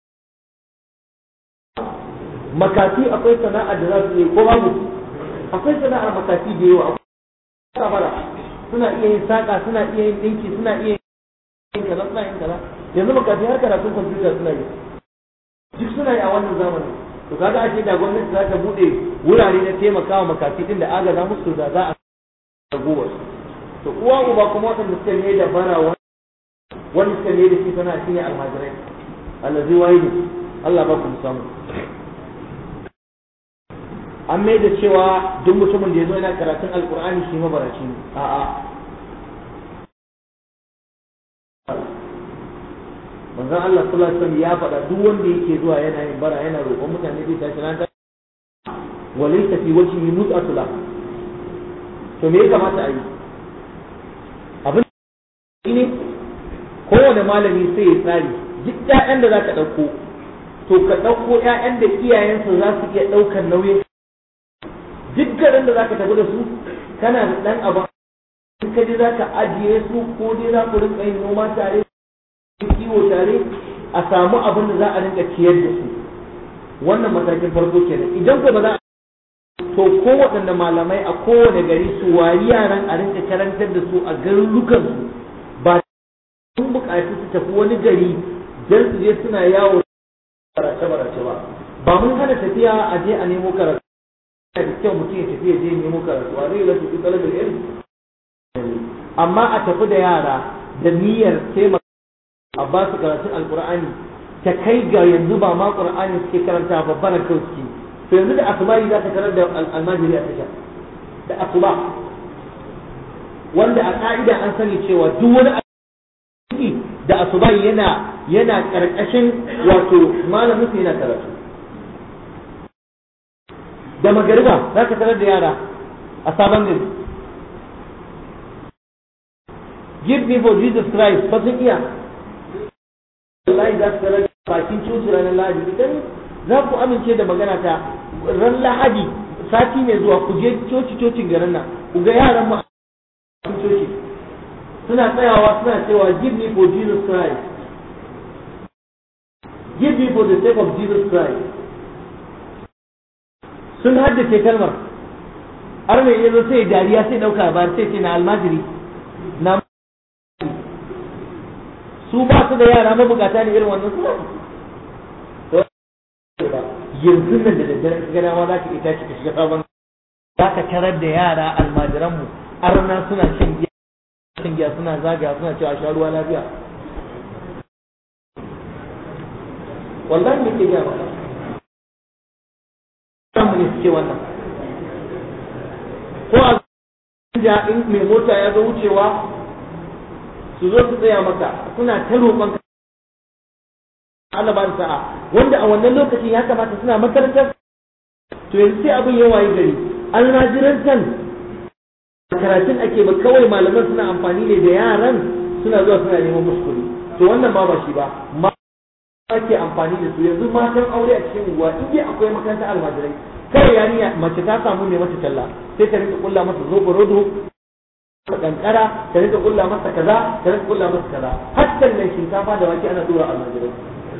makafi akwai sana'a da za su yi ko babu akwai sana'ar makafi da yawa akwai bara suna iya yin saƙa suna iya yin ɗinki suna iya yin kaza suna yin kaza yanzu makafi har karatun kwamfuta suna yi duk suna yi a wannan zamanin to kaga ake da gwamnati za ta buɗe wurare na taimakawa makafi din da agaza musu da za a ragowar to uwa uba kuma waɗanda suka ne da bara wani suka ne da shi sana shi ne almajirai allazi wahidu Allah ba ku samu an mai da cewa duk mutumin da ya zo yana karatun alkur'ani shi mabaraci ne a'a manzon Allah sallallahu alaihi wasallam ya faɗa duk wanda yake zuwa yana yin bara yana roƙon mutane zai tashi ran walaysa fi wajhihi mut'atu la to me ya kamata a yi abin ne kowane malami sai ya tsari duk ƴaƴan da zaka ɗauko to ka ɗauko ƴaƴan da iyayensu za su iya ɗaukar nauyin duk garin da zaka tafi da su kana da ɗan abu in ka je zaka ajiye su ko dai za ku rinka yin noma tare kiwo tare a samu abin da za a rinka ciyar da su wannan matakin farko kenan idan ko ba za a to ko waɗanda malamai a kowane gari su wari yaran a rinka karantar da su a garurukan su ba sun buƙaci su tafi wani gari don su je suna yawo barace barace ba ba mun hana tafiya a je a nemo karatu da kyau mutum ya tafi ya je nemo karatu a zai lasu fi talabin ilmi amma a tafi da yara da niyyar taimaka a ba su karatun alkur'ani ta kai ga yanzu ba ma qur'ani suke karanta ba baran kauski to yanzu da asuba za ta karar da almajiri a tasha da asuba wanda a ka'ida an sani cewa duk wani aiki da asuba yana yana karkashin wato malamin su yana karatu da magariba za ka tarar da yara a sabon gari give me for Jesus Christ ba sun iya wallahi za su tarar da bakin coci ranar lahadi idan za ku amince da magana ta ran lahadi sati mai zuwa ku je coci cocin garin nan ku ga yaran mu a coci suna tsayawa suna cewa give me for Jesus Christ give me for the sake of Jesus Christ sun haddace kalmar har mai yanzu sai dariya sai dauka ba sai ce na almajiri na su ba su da yara mabukata ne irin wannan suna yanzu nan da daddare ka gana ma za ka ita ka shiga sabon za ka tarar da yara almajiranmu arna suna shan giya shan giya suna zagaya suna cewa sha ruwa lafiya wallahi ne ke gaya maka samu ne suke wannan ko a ja in mai mota ya zo wucewa su zo su tsaya maka suna ta roƙon Allah ba sa'a wanda a wannan lokacin ya kamata suna makarantar to yanzu sai abin ya waye gari almajirantan karatun ake ba kawai malaman suna amfani ne da yaran suna zuwa suna neman musu kuɗi to wannan ba ba shi ba ma ake amfani da su yanzu matan aure a cikin unguwa in dai akwai makarantar almajirai kawai yarinya mace ta samu ne mata talla sai ta rinka kulla masa zobo rodo kankara ta rinka kulla masa kaza ta rinka kulla masa kaza hatta nan shinkafa da wake ana tura almajirai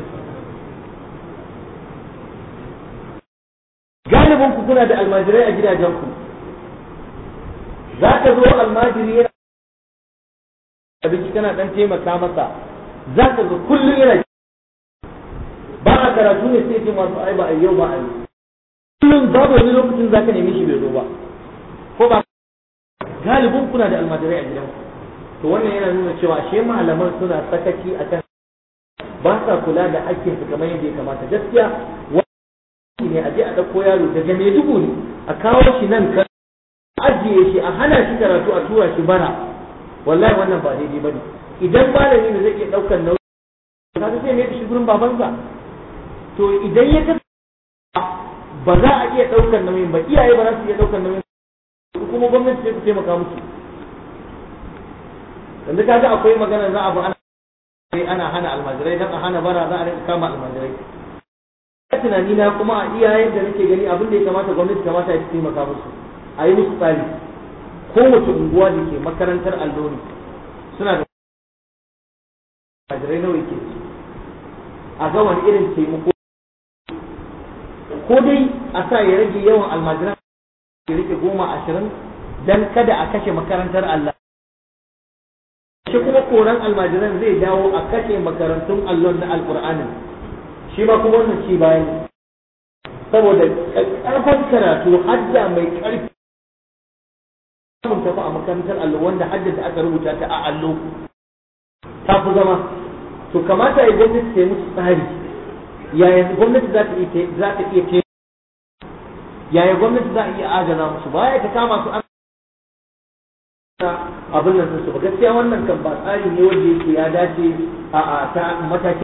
galibin ku kuna da almajirai a gidajen ku za ka zo almajiri yana abinci kana dan taimaka masa za ka zo kullum yana ba a karatu ne sai ce masu ai ba a yau ba a yi kullum babu wani lokacin za ka nemi shi bai zo ba ko ba galibin kuna da almajirai a gidanku to wannan yana nuna cewa ashe malaman suna sakaci akan ba sa kula da hakkin su kamar yadda ya kamata gaskiya wani ne a je a ɗauko yaro daga Maiduguri a kawo shi nan ka ajiye shi a hana shi karatu a tura shi bara wallahi wannan ba daidai bane idan malami ne zai iya ɗaukar nauyi ka sai mai da shi gurin babansa to idan ya ga ba za a iya ɗaukar nauyin ba iyaye ba za su iya ɗaukar nauyin kuma gwamnati sai ku taimaka musu yanzu kaga akwai magana za a bi ana ana hana almajirai dan a hana bara za a rinka kama almajirai tunani na kuma a iyayen da nake gani abin da ya kamata gwamnati kamata ya taimaka musu a yi musu tsari kowace unguwa da ke makarantar allo ne suna da almajirai nawa yake a ga wani irin taimako ko dai a sa ya rage yawan almajiran ya rike goma ashirin dan kada a kashe makarantar Allah shi kuma koran almajiran zai dawo a kashe makarantun allon na alkur'anin shi ma kuma wannan ci bayan saboda ƙarfin karatu hadda mai ƙarfi mun tafi a makarantar allo wanda hadda da aka rubuta ta a allo ta fi zama to kamata ya gwamnati ta yi musu tsari yaya gwamnati za ta iya za ta iya yaya gwamnati za a iya adana musu baya ta kama su an abin nan su ba gaskiya wannan kan ba tsari ne wanda yake ya dace a ta mataki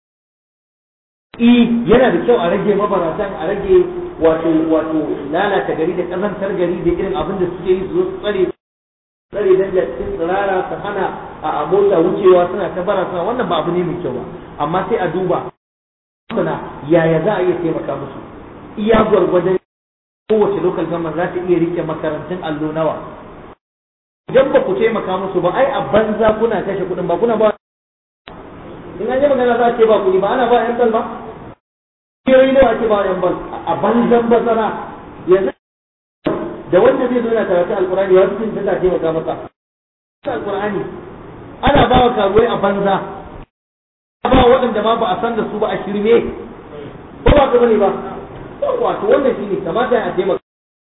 i yana da kyau a rage mabaratan a rage wato wato lalata gari da kazantar gari da irin abin da suke yi su zo su tsare tsare dan da cikin tsirara su hana a mota wucewa suna ta bara suna wannan ba abu ne mai kyau ba amma sai a duba suna yaya za a iya taimaka musu iya gwargwadon kowace local government za ta iya rike makarantun allo nawa idan ba ku taimaka musu ba ai a banza kuna kashe kuɗin ba kuna ba in an yi magana za a ce ba kuɗi ba ana ba yan bal ba kiyoyi nawa ake ba yan bal a banzan bazara yanzu da wanda zai zo yana karatu alkurani ya fi ta taimaka masa alkurani ana ba wa karuwai a banza ba waɗanda ma ba a san da su ba a shirme ko ba ka bane ba wato wannan shi ne kamata a taimaka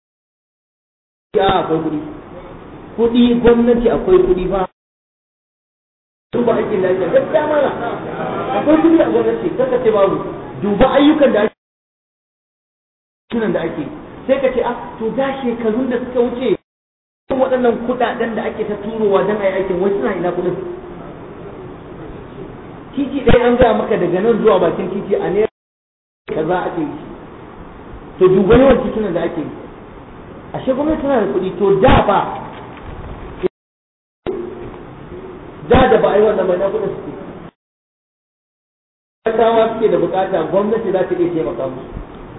ya akwai kuɗi kuɗi gwamnati akwai kuɗi ba duba aikin da ake gaskiya mana akwai kuɗi a gwamnati kaka ce babu duba ayyukan da ake sunan da ake sai ka ce a to da shekarun da suka wuce waɗannan kuɗaɗen da ake ta turowa don a yi aikin wai suna ina kuɗin titi ɗaya an gaya maka daga nan zuwa bakin titi a ne kaza ake yi to duba yawan titunan da ake yi ashe gwamnati tana da kuɗi to da ba da da ba a yi wannan mai na kuɗin suke talakawa suke da bukata gwamnati za ta iya taimaka musu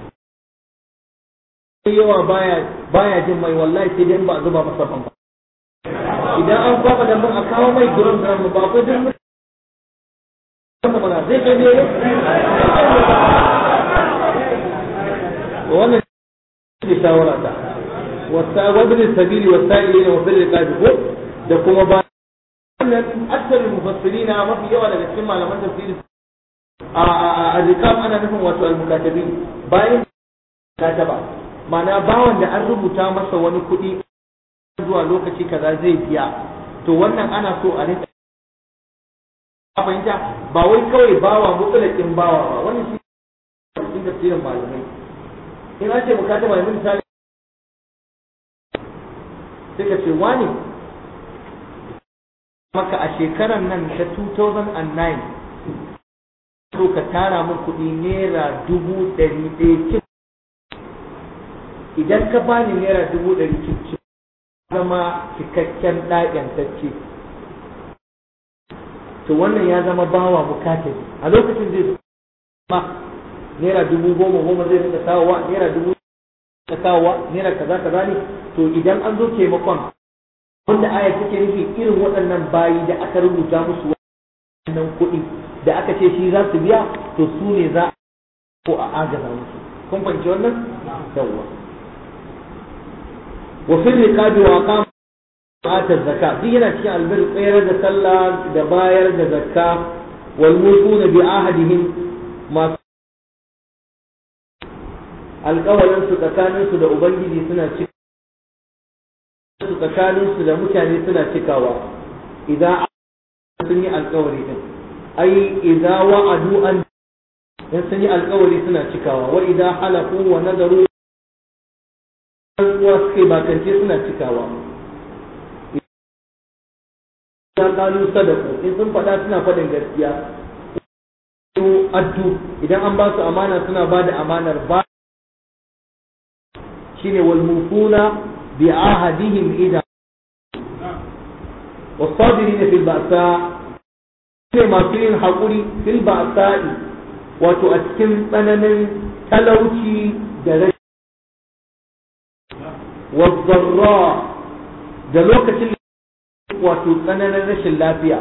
yawa baya baya jin mai wallahi sai dai ba a zuba masa ban idan an kwaba da mun a kawo mai gurin da mu ba ko duk mana zai kai ne wannan shi shawara ta wasa wabin sabili wasa'ili wa fil riqabi ko da kuma ba wannan akthar mufassirina mafi yawa daga cikin malaman tafsiri a riqab ana nufin wato al-mukatabi bayan kataba ma'ana bawan da an rubuta masa wani kuɗi zuwa lokaci kaza zai biya to wannan ana so a rinka fahimta ba wai kawai bawa mutsalakin bawa ba wannan shi cikin tafsirin malamai in an ce mukataba yanzu misali sai ka ce wani maka a shekarar nan ta 2009 so ka tara min kuɗi naira dubu ɗari ɗaya cin idan ka bani naira dubu ɗari cin zama cikakken ɗaƙyantacce to wannan ya zama bawa bukatar a lokacin zai ma naira dubu goma goma zai rika kawowa naira dubu ta kawowa naira kaza kaza ne to idan an zo taimakon wanda aya take nufi irin waɗannan bayi da aka rubuta musu wannan kuɗi da aka ce shi za su biya to su ne za ko a agaza musu kun fahimci wannan yawwa wa fil riqabi wa qam ata zakka duk yana cikin albir tsayar da sallah da bayar da zakka wal mutuna bi ahadihim masu alƙawarin su tsakanin su da ubangiji suna cika su tsakanin su da mutane suna cikawa idan sun yi alƙawari din ai idza wa'adu an in sun yi alƙawari suna cikawa wa idza halafu wa nadaru uwa suke bakance suna cikawa idan kalu sadaku in sun faɗa suna faɗin gaskiya addu idan an ba su amana suna ba da amanar ba shine wal mufuna bi ahadihim idan والصابرين في البأساء ne masu yin haƙuri fil ba'sa'i wato a cikin tsananin talauci da rashi wazzarra da lokacin wato tsananin rashin lafiya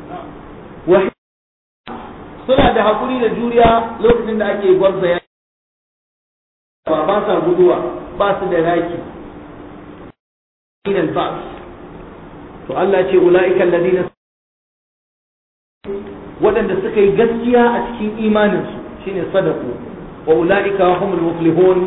suna da haƙuri da juriya lokacin da ake gwarza ya ba ba sa guduwa ba su da raki to Allah ce ula'ika alladhina waɗanda suka yi gaskiya a cikin imaninsu shine sadaku wa ulaika humul muflihun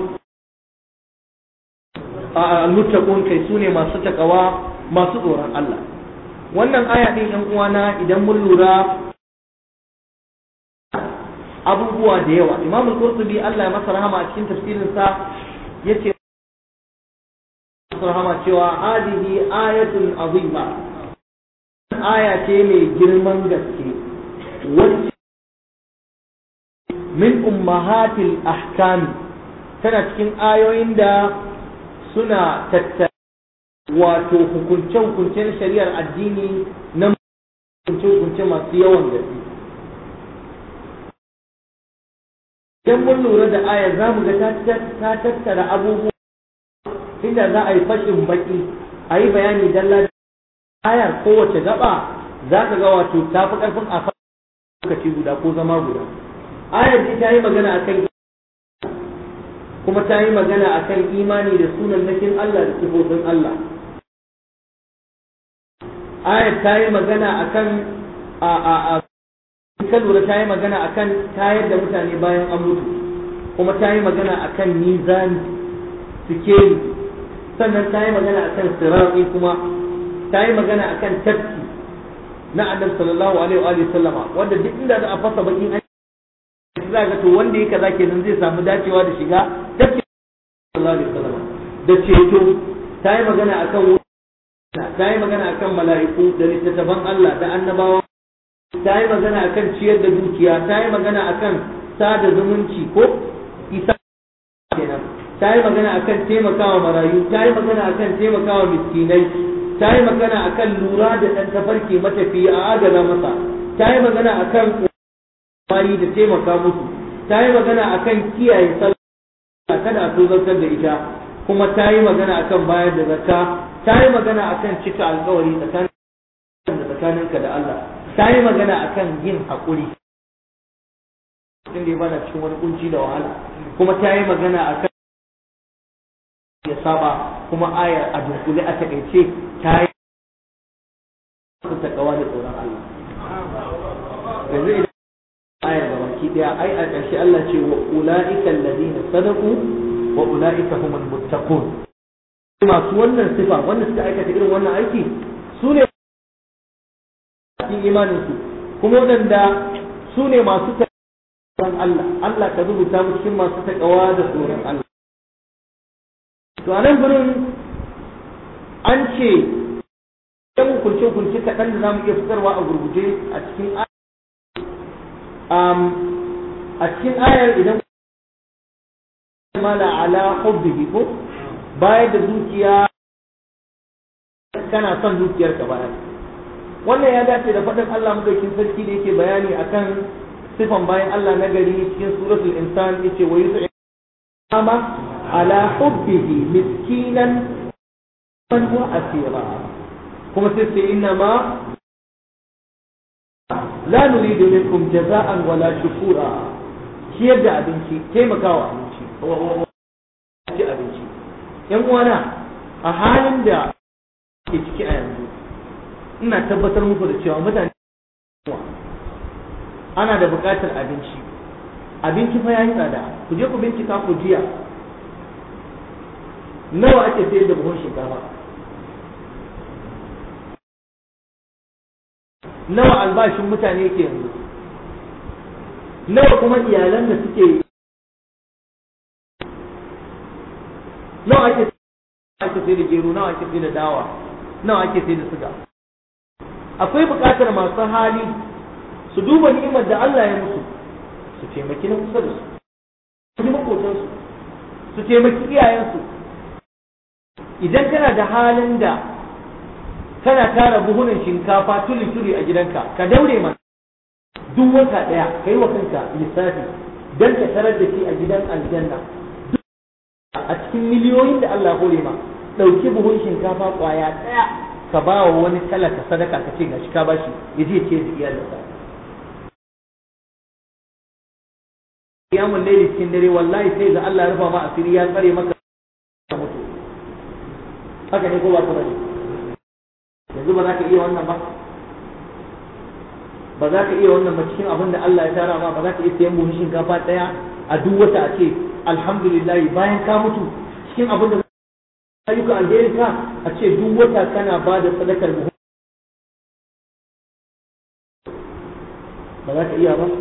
al-muttaqun kai sune masu takawa masu tsoron Allah wannan aya din yan uwana idan mun lura abubuwa da yawa Imam al-Qurtubi Allah ya masa rahama a cikin tafsirin sa yace rahama cewa hadihi ayatun azima aya ce mai girman gaske wacce min ummahatil ahkam tana cikin ayoyin da suna tattara wato hukunce-hukuncen shari'ar addini na hukunce-hukunce masu yawan gaske idan mun lura da aya za mu ga ta tattara abubuwa inda za a yi fashin baki a yi bayani dalla ayar kowace gaba za ka ga wato ta fi ƙarfin a lokaci guda ko zama guda ayar ta yi magana akan kuma ta yi magana akan imani da sunan nakin Allah da sifofin Allah ayar ta yi magana akan a a a kan lura ta yi magana akan tayar da mutane bayan an mutu kuma ta yi magana akan mizani sikeli sannan ta yi magana akan sirati kuma ta yi magana akan tafki na annabi sallallahu alaihi wa sallama wanda duk inda za a fasa bakin an za ga to wanda yake kaza kenan zai samu dacewa da shiga tafki sallallahu alaihi wa sallama da ceto ta yi magana akan ta yi magana akan mala'iku da littattafan Allah da annabawa ta yi magana akan ciyar da dukiya ta yi magana akan sada zumunci ko isa kenan ta yi magana akan taimakawa marayu ta yi magana akan taimakawa miskinai ta yi magana akan lura da ɗan tafarki matafi a adana masa ta yi magana akan kwari da taimaka musu ta yi magana akan kiyaye sallah kada a tozartar da ita kuma ta yi magana akan bayar da zakka ta yi magana akan cika alkawari tsakanin da tsakaninka da Allah ta yi magana akan yin haƙuri inda ya bana cikin wani kunci da wahala kuma ta yi magana akan ya saba kuma ayar a dunkule a takaice ta yi ta kawa da tsoron Allah yanzu idan ayar da baki daya ai a ƙarshe Allah ce wa ula'ika alladhina sadaqu wa ula'ika humul muttaqun masu wannan sifa wanda suka aikata irin wannan aiki su ne cikin imanin su kuma wadanda su ne masu tsoron Allah Allah ka rubuta mu cikin masu takawa da tsoron Allah to a nan gurin an ce yan hukunce-hukunce kaɗan da za mu iya fitarwa a gurguje a cikin a cikin ayar idan mala ala hubbihi ko bayar da dukiya kana son dukiyar ka bayar wannan ya dace da faɗin Allah madaukin sarki da yake bayani akan sifan bayan Allah na gari cikin suratul insan yace wa yus'ama على حبه مسكينا وأسيرا كما تسي إنما لا نريد منكم جزاء ولا شكورا shi yadda abinci taimakawa abinci ci abinci yan uwana a halin da ke ciki a yanzu ina tabbatar muku da cewa mutane ana da buƙatar abinci abinci fa yayi tsada ku je ku bincika ku jiya nawa ake sayar da buhun shinkafa nawa albashin mutane yake yanzu nawa kuma iyalan da suke nawa ake ake sai da gero nawa ake sai da dawa nawa ake sai da suga akwai buƙatar masu hali su duba ni'imar da Allah ya musu su taimaki na kusa da su su ji makotansu su taimaki iyayensu idan kana da halin da kana tara buhunan shinkafa tuli-tuli a gidanka ka daure ma duk wata ɗaya ka yi wa kanka lissafi don ka tarar da shi a gidan aljanna a cikin miliyoyin da Allah hore ma ɗauki buhun shinkafa ƙwaya ɗaya ka ba wa wani talaka sadaka ka ce gashi ka bashi ya je ce da iyalinsa kiyamun laili cikin dare wallahi sai ga Allah ya rufa ma asiri ya tsare maka mutu haka ne ko ba ku bane yanzu ba za ka iya wannan ba ba za ka iya wannan ba cikin abin da Allah ya tara ma ba za ka iya sayan buhun shinkafa ɗaya a duk wata a ce alhamdulillah bayan ka mutu cikin abin da ayyukan alherin ka a ce duk wata kana ba da sadakar buhun ba za ka iya ba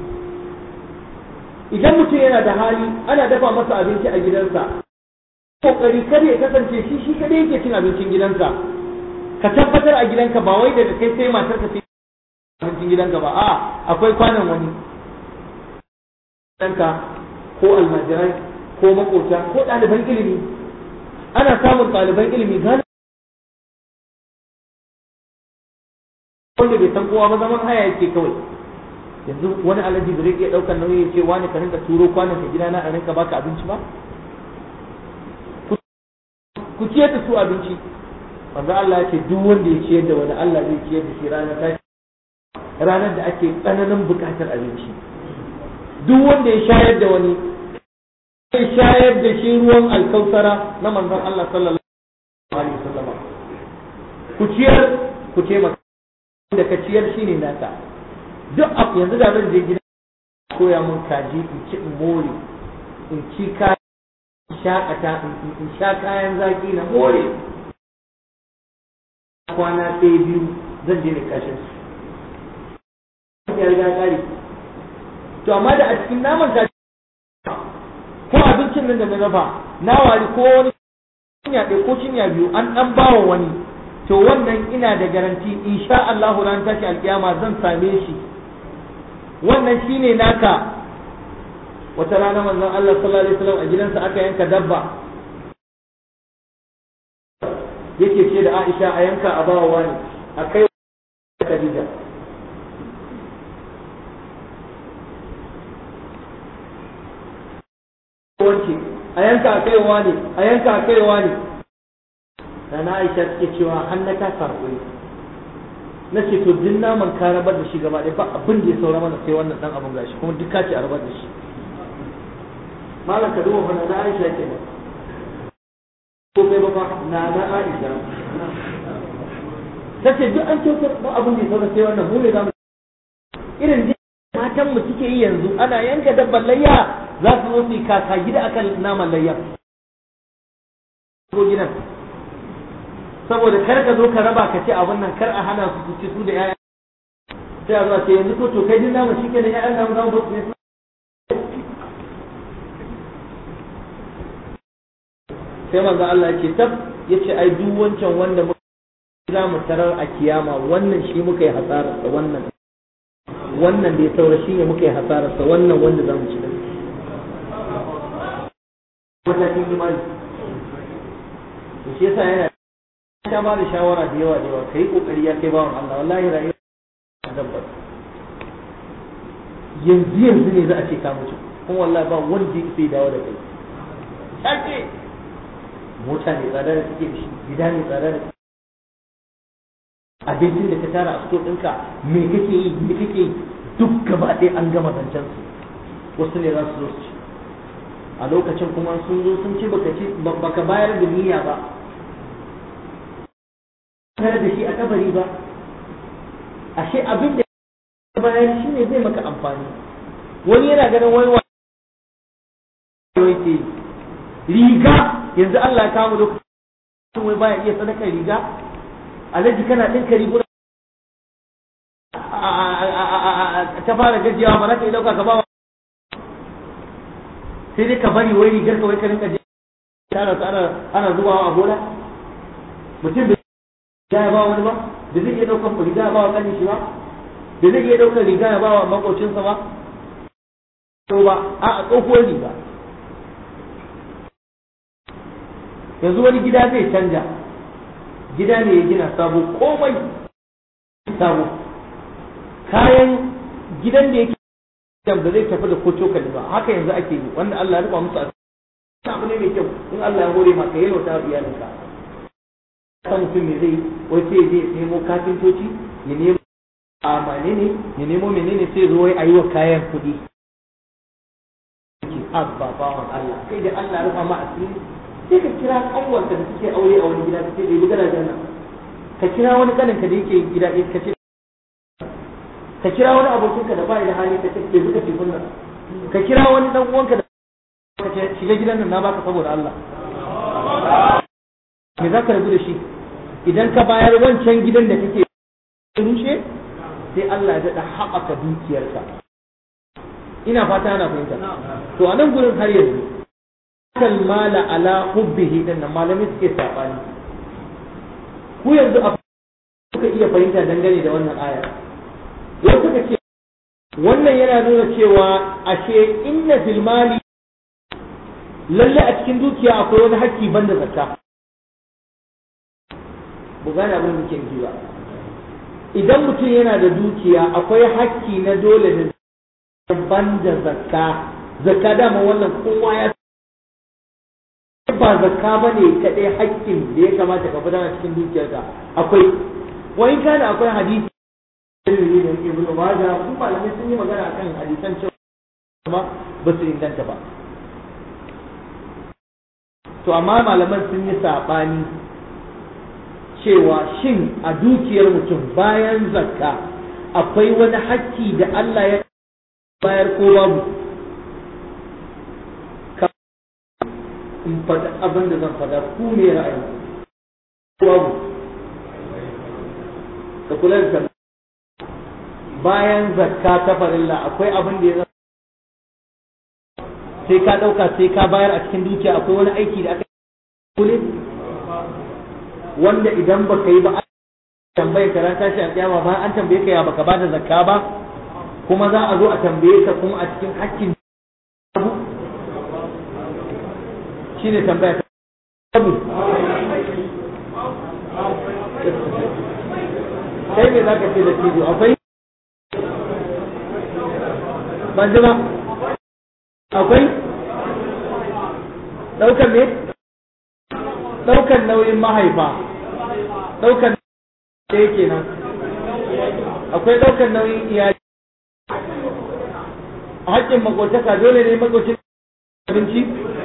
idan mutum yana da hali ana dafa masa abinci a gidansa kokari kar ya kasance shi shi kadai yake cin abincin gidansa ka tabbatar a gidanka ba wai daga kai sai matar ka sai abincin gidanka ba a akwai kwanan wani ɗanka ko almajirai ko makota ko ɗaliban ilimi ana samun ɗaliban ilimi gane wanda bai san kowa ba zaman haya yake kawai yanzu wani alaji bai iya ɗaukar nauyi ya ce wani ka rinka turo kwanan ka gidana a rinka baka abinci ba ku ciyar da su abinci manzo Allah ya ce duk wanda ya ciyar da wani Allah zai ciyar da shi ranar tashi ranar da ake tsananin bukatar abinci duk wanda ya shayar da wani zai shayar da shi ruwan alkausara na manzon Allah sallallahu alaihi wasallam ku ciyar ku taimaka da ka ciyar shine naka duk abu yanzu da zan je gida koya mun kaji in ci in more in ci ka shakata in sha kayan zaki na more kwana ɗaya biyu zan je da kashin su ya riga kare to amma da a cikin naman ta ko abincin nan da na dafa na wari ko wani cinya ɗaya ko cinya biyu an ɗan bawa wani to wannan ina da garanti insha Allah ran tashi alkiyama zan same shi wannan shine naka wata rana manzon Allah sallallahu alaihi wasallam a gidansa aka yanka dabba yake ce da Aisha a yanka a bawa wani a kai Khadija wanke a yanka a kaiwa ne a yanka a kaiwa ne da na Aisha take cewa har na ta sarƙoyi na ce to duk naman ka rabar da shi gaba ɗaya ba abin da ya saura mana sai wannan dan abin gashi kuma duk ka ce a rabar da shi malam ka duba fa na Aisha ke nan ko kai ba fa na na Aisha ta ce duk an kyautar ba abin da ya saura sai wannan mu ne za mu irin matan mu suke yi yanzu ana yanka dabban layya za su zo su yi kaka gida akan naman layya ko gidan saboda kar ka zo ka raba ka ce abin nan kar a hana su ci su da yaya sai a zuwa ce yanzu ko to kai din namu shi ke da ya'yan namu zamu su ne sai manzo Allah ya ce tab yace ai duk wancan wanda muka za mu tarar a kiyama wannan shi muka yi hasararsa wannan wannan da ya saura shi ne muka yi hasararsa wannan wanda za mu ci da matakin imani to shi yasa yana ta ba da shawara da yawa da yawa kai kokari ya kai bawan Allah wallahi rayuwa dabbar yanzu yanzu ne za a ce ka mutu kuma wallahi ba wanda ya sai dawo da kai sake mota ne tsada da take da shi gida ne tsada da abincin da ka tara a sto ɗinka me kake yi me kake yi duk gaba ɗaya an gama zancen su wasu ne za su zo su ci a lokacin kuma sun zo sun ci baka ci baka bayar da niyya ba tare da shi a kabari ba ashe abin da ya bayar shi ne zai maka amfani wani yana ganin wani wani ke riga yanzu Allah ya kawo lokacin wai baya iya sadaka riga alhaji kana ɗinka riguna ta fara gajiyawa ba za ka yi ɗauka ka ba sai dai ka bari wai rigar ka wai ka rinka je tara su ana ana zubawa a bola mutum bai riga ya ba wani ba da zai iya ɗaukar riga ya ba wa kanin shi ba da zai iya ɗaukar riga ya ba wa makocinsa ba to ba a tsohuwar riga yanzu wani gida zai canja gida ne ya gina sabo komai sabo kayan gidan da yake da zai tafi da ko cokali ba haka yanzu ake yi wanda Allah ya rufa musu asiri abu ne mai kyau in Allah ya hore maka yau ta iyalinka kan mutum me zai wai sai je nemo kafintoci ya nemo a menene ya nemo menene sai zo wai ayi wa kayan kuɗi abba bawan Allah kai da Allah ya rufa ma asiri sai ka kira kanwarka da suke aure a wani gida kake da gida da nan ka kira wani kaninka da yake gida ɗaya ka ce ka kira wani abokinka da bai da hali ka ce ke buka tekun nan ka kira wani dan uwanka da ka ce shiga gidan nan na baka saboda Allah me za ka rabu da shi idan ka bayar wancan gidan da kake rushe sai Allah ya daɗa haɓaka dukiyarka ina fata ana fahimta to a nan gurin har yanzu kal mala ala hubbihi din nan malami suke sabani ku yanzu a kuka iya fahimta dangane da wannan aya wasu suka ce wannan yana nuna cewa ashe inna fil mali lalle a cikin dukiya akwai wani hakki banda zakka bu gane abin da muke nufi ba idan mutum yana da dukiya akwai hakki na dole da banda zakka zakka dama wannan kowa ya ba zakka ba ne kaɗai hakkin da ya kamata ka fitar a cikin dukiyarka akwai wani kana akwai hadisi da ibnu majah kuma malamai sun yi magana akan hadisan cewa ba su inganta ba to amma malaman sun yi saɓani cewa shin a dukiyar mutum bayan zakka akwai wani hakki da Allah ya bayar ko babu in faɗa abin da zan faɗa ku me ra'ayi babu ka kula da bayan zakka ta farilla akwai abin da ya sai ka ɗauka sai ka bayar a cikin dukiya akwai wani aiki da aka kule wanda idan baka yi ba tambaye ka ran tashi a kiyama ba an tambaye ka ya baka bada zakka ba kuma za a zo a tambaye ka kuma a cikin hakkin abu shine tambaya ta abu kai me zaka ce da tijo akwai ban ji ba akwai ɗaukar ne ɗaukar nauyin mahaifa ɗaukar da yake nan akwai ɗaukar nauyin iyali a haƙƙin makotaka dole ne makocin abinci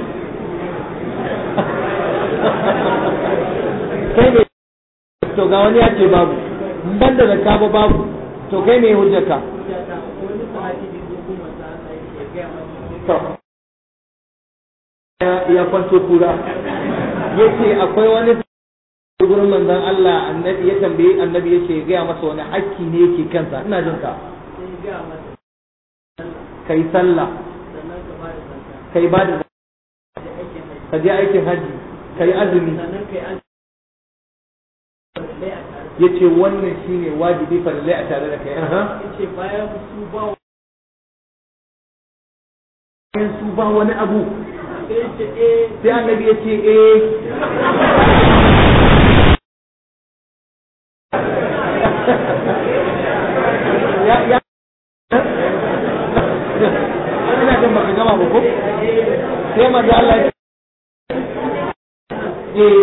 kai ne to ga wani ya ce babu ban da zakka ba babu to kai ne hujjarka ya kwanto kura ya ce akwai wani gurin manzon Allah annabi ya tambaye annabi ya ce gaya masa wani hakki ne yake kansa ina jin ka kai sallah kai ba da ka je aikin haji kai azumi ya ce wannan shine wajibi farillai a tare da kai bayan su ba wani abu sai annabi ya ce eh ya ya ina jin baka gama ba ko sai manzo Allah ya eh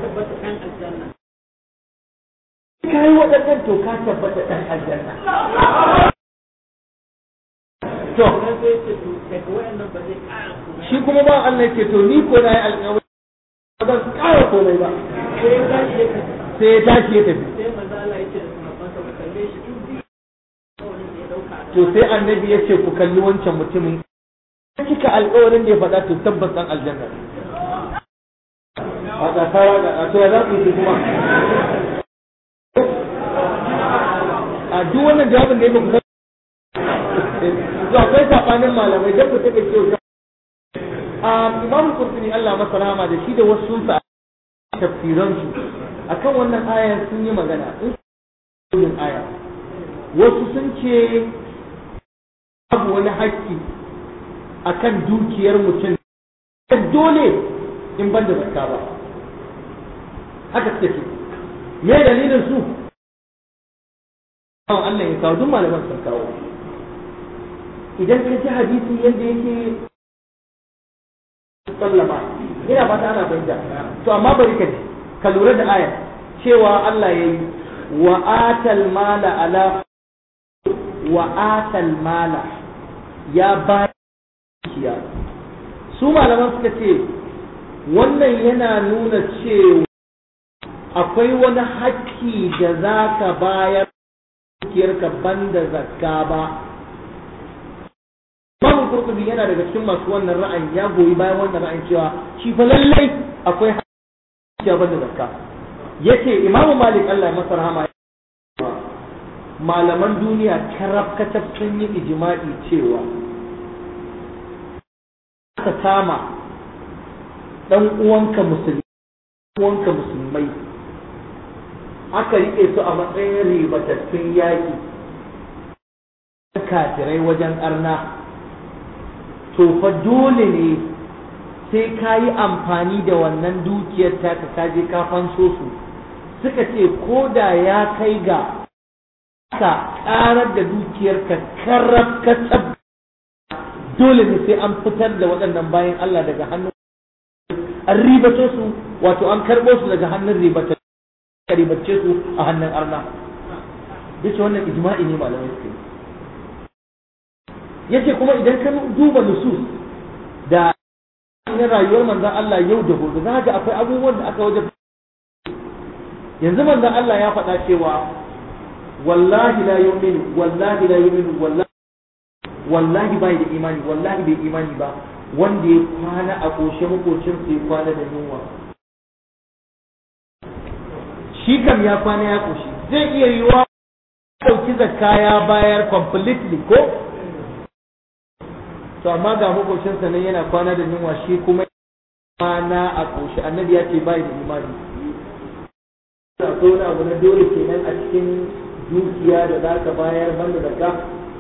kai waɗannan to ka tabbata ɗan aljanna to shi kuma ba Allah ya ce to ni ko na yi alƙawari ba zan ƙara komai ba sai ya tashi ya tafi to sai annabi ya ce ku kalli wancan mutumin cika alƙawarin da ya faɗa to tabbas ɗan aljanna a ƙasawa da to ya za ku yi kuma a duk wannan jawabin da ya ba ku to akwai sabanin malamai da ku take cewa a imam kurtuni Allah masa rahama da shi da wasu sa tafsiran su akan wannan aya sun yi magana in aya wasu sun ce babu wani haƙƙi akan dukiyar mutum dole in ban da zakka ba haka suke ce me dalilin su Allah ya kawo duk malaman sun kawo idan ka ji hadisi yadda yake sallama ina fata ana fahimta to amma bari ka ji ka lura da aya cewa Allah ya yi wa atal mala ala wa atal mala ya ba dukiya su malaman suka ce wannan yana nuna cewa akwai wani hakki da za ka bayar dukiyarka banda zakka ba Imam Qurtubi yana daga cikin masu wannan ra'ayin ya goyi bayan wannan ra'ayin cewa shi fa lallai akwai dukiya banda zakka yace Imam Malik Allah ya masa rahama malaman duniya karab kacab sun yi ijma'i cewa ka kama dan uwanka musulmi uwanka musulmai aka rike su a matsayin ribatattun yaƙi kafirai wajen arna to fa dole ne sai ka yi amfani da wannan dukiyar taka ka je ka fanso su suka ce ko da ya kai ga ka karar da dukiyar ka karab ka dole ne sai an fitar da waɗannan bayan Allah daga hannun an ribace su wato an karɓo su daga hannun ribace ribace su a hannun arna yace wannan ijma'i ne malamai suke yace kuma idan ka duba nusus da na rayuwar manzon Allah yau da gobe za ga akwai abubuwan da aka wajen yanzu manzon Allah ya faɗa cewa wallahi la yu'minu wallahi la yu'minu wallahi wallahi bai da imani wallahi bai imani ba wanda ya kwana a ƙoshe makocin ya kwana da yunwa shi kam ya kwana ya ƙoshi zai iya yiwa ɗauki zakka ya bayar completely ko to amma ga makocinsa nan yana kwana da yunwa shi kuma kwana a ƙoshi annabi ya ce bai da imani akwai wani abu na dole kenan a cikin dukiya da za ka bayar banda zakka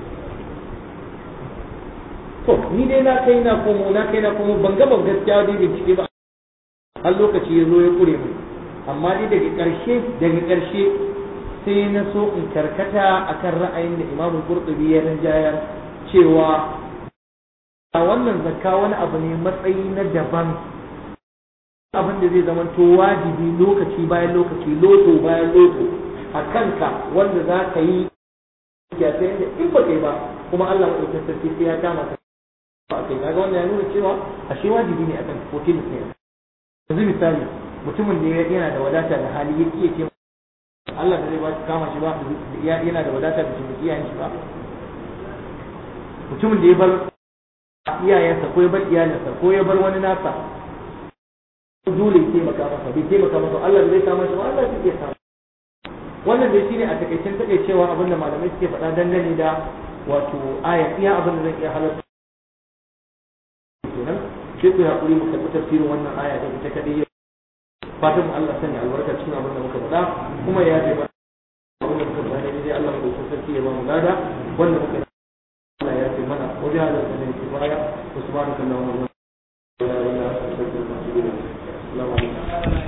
to ni dai na kai na komo na kai na komo ban gaba gaskiya dai bincike ba har lokaci ya zo ya kure mu amma dai daga ƙarshe daga ƙarshe sai na so in karkata akan ra'ayin da Imam Qurtubi ya rinjayar cewa a wannan zakka wani abu ne matsayi na daban abin da zai zama to wajibi lokaci bayan lokaci loto bayan loto a kanka wanda za ka yi ya ta yadda in ba kai ba kuma Allah maɗaukin sarki sai ya kama ka a kai kaga wannan ya nuna cewa ashe wajibi ne akan ko tilis ne yanzu misali mutumin da yana da wadata da hali ya iya ce Allah da zai ba shi kama shi ba yana da wadata da shi iyayen shi ba mutumin da ya bar iyayensa ko ya bar iyalinsa ko ya bar wani nasa dole ya taimaka masa bai taimaka masa Allah da zai kama shi ba Allah zai iya kama wannan dai shine a takaicen takaicewa abinda malamai suke faɗa dangane da wato aya iya abin da zan iya halarta kenan sai ku hakuri mu karɓi tafsirin wannan aya da ita kadai fatan mu Allah sanya albarka cikin abin da muka faɗa kuma ya yafe mana abin da muka faɗa dai Allah mu dauki sarki ya ba mu gada wanda muka Allah ya yafe mana wajen da sanin kifaya subhanakallahumma wa bihamdika la ilaha illa anta astaghfiruka wa atubu ilaik assalamu alaikum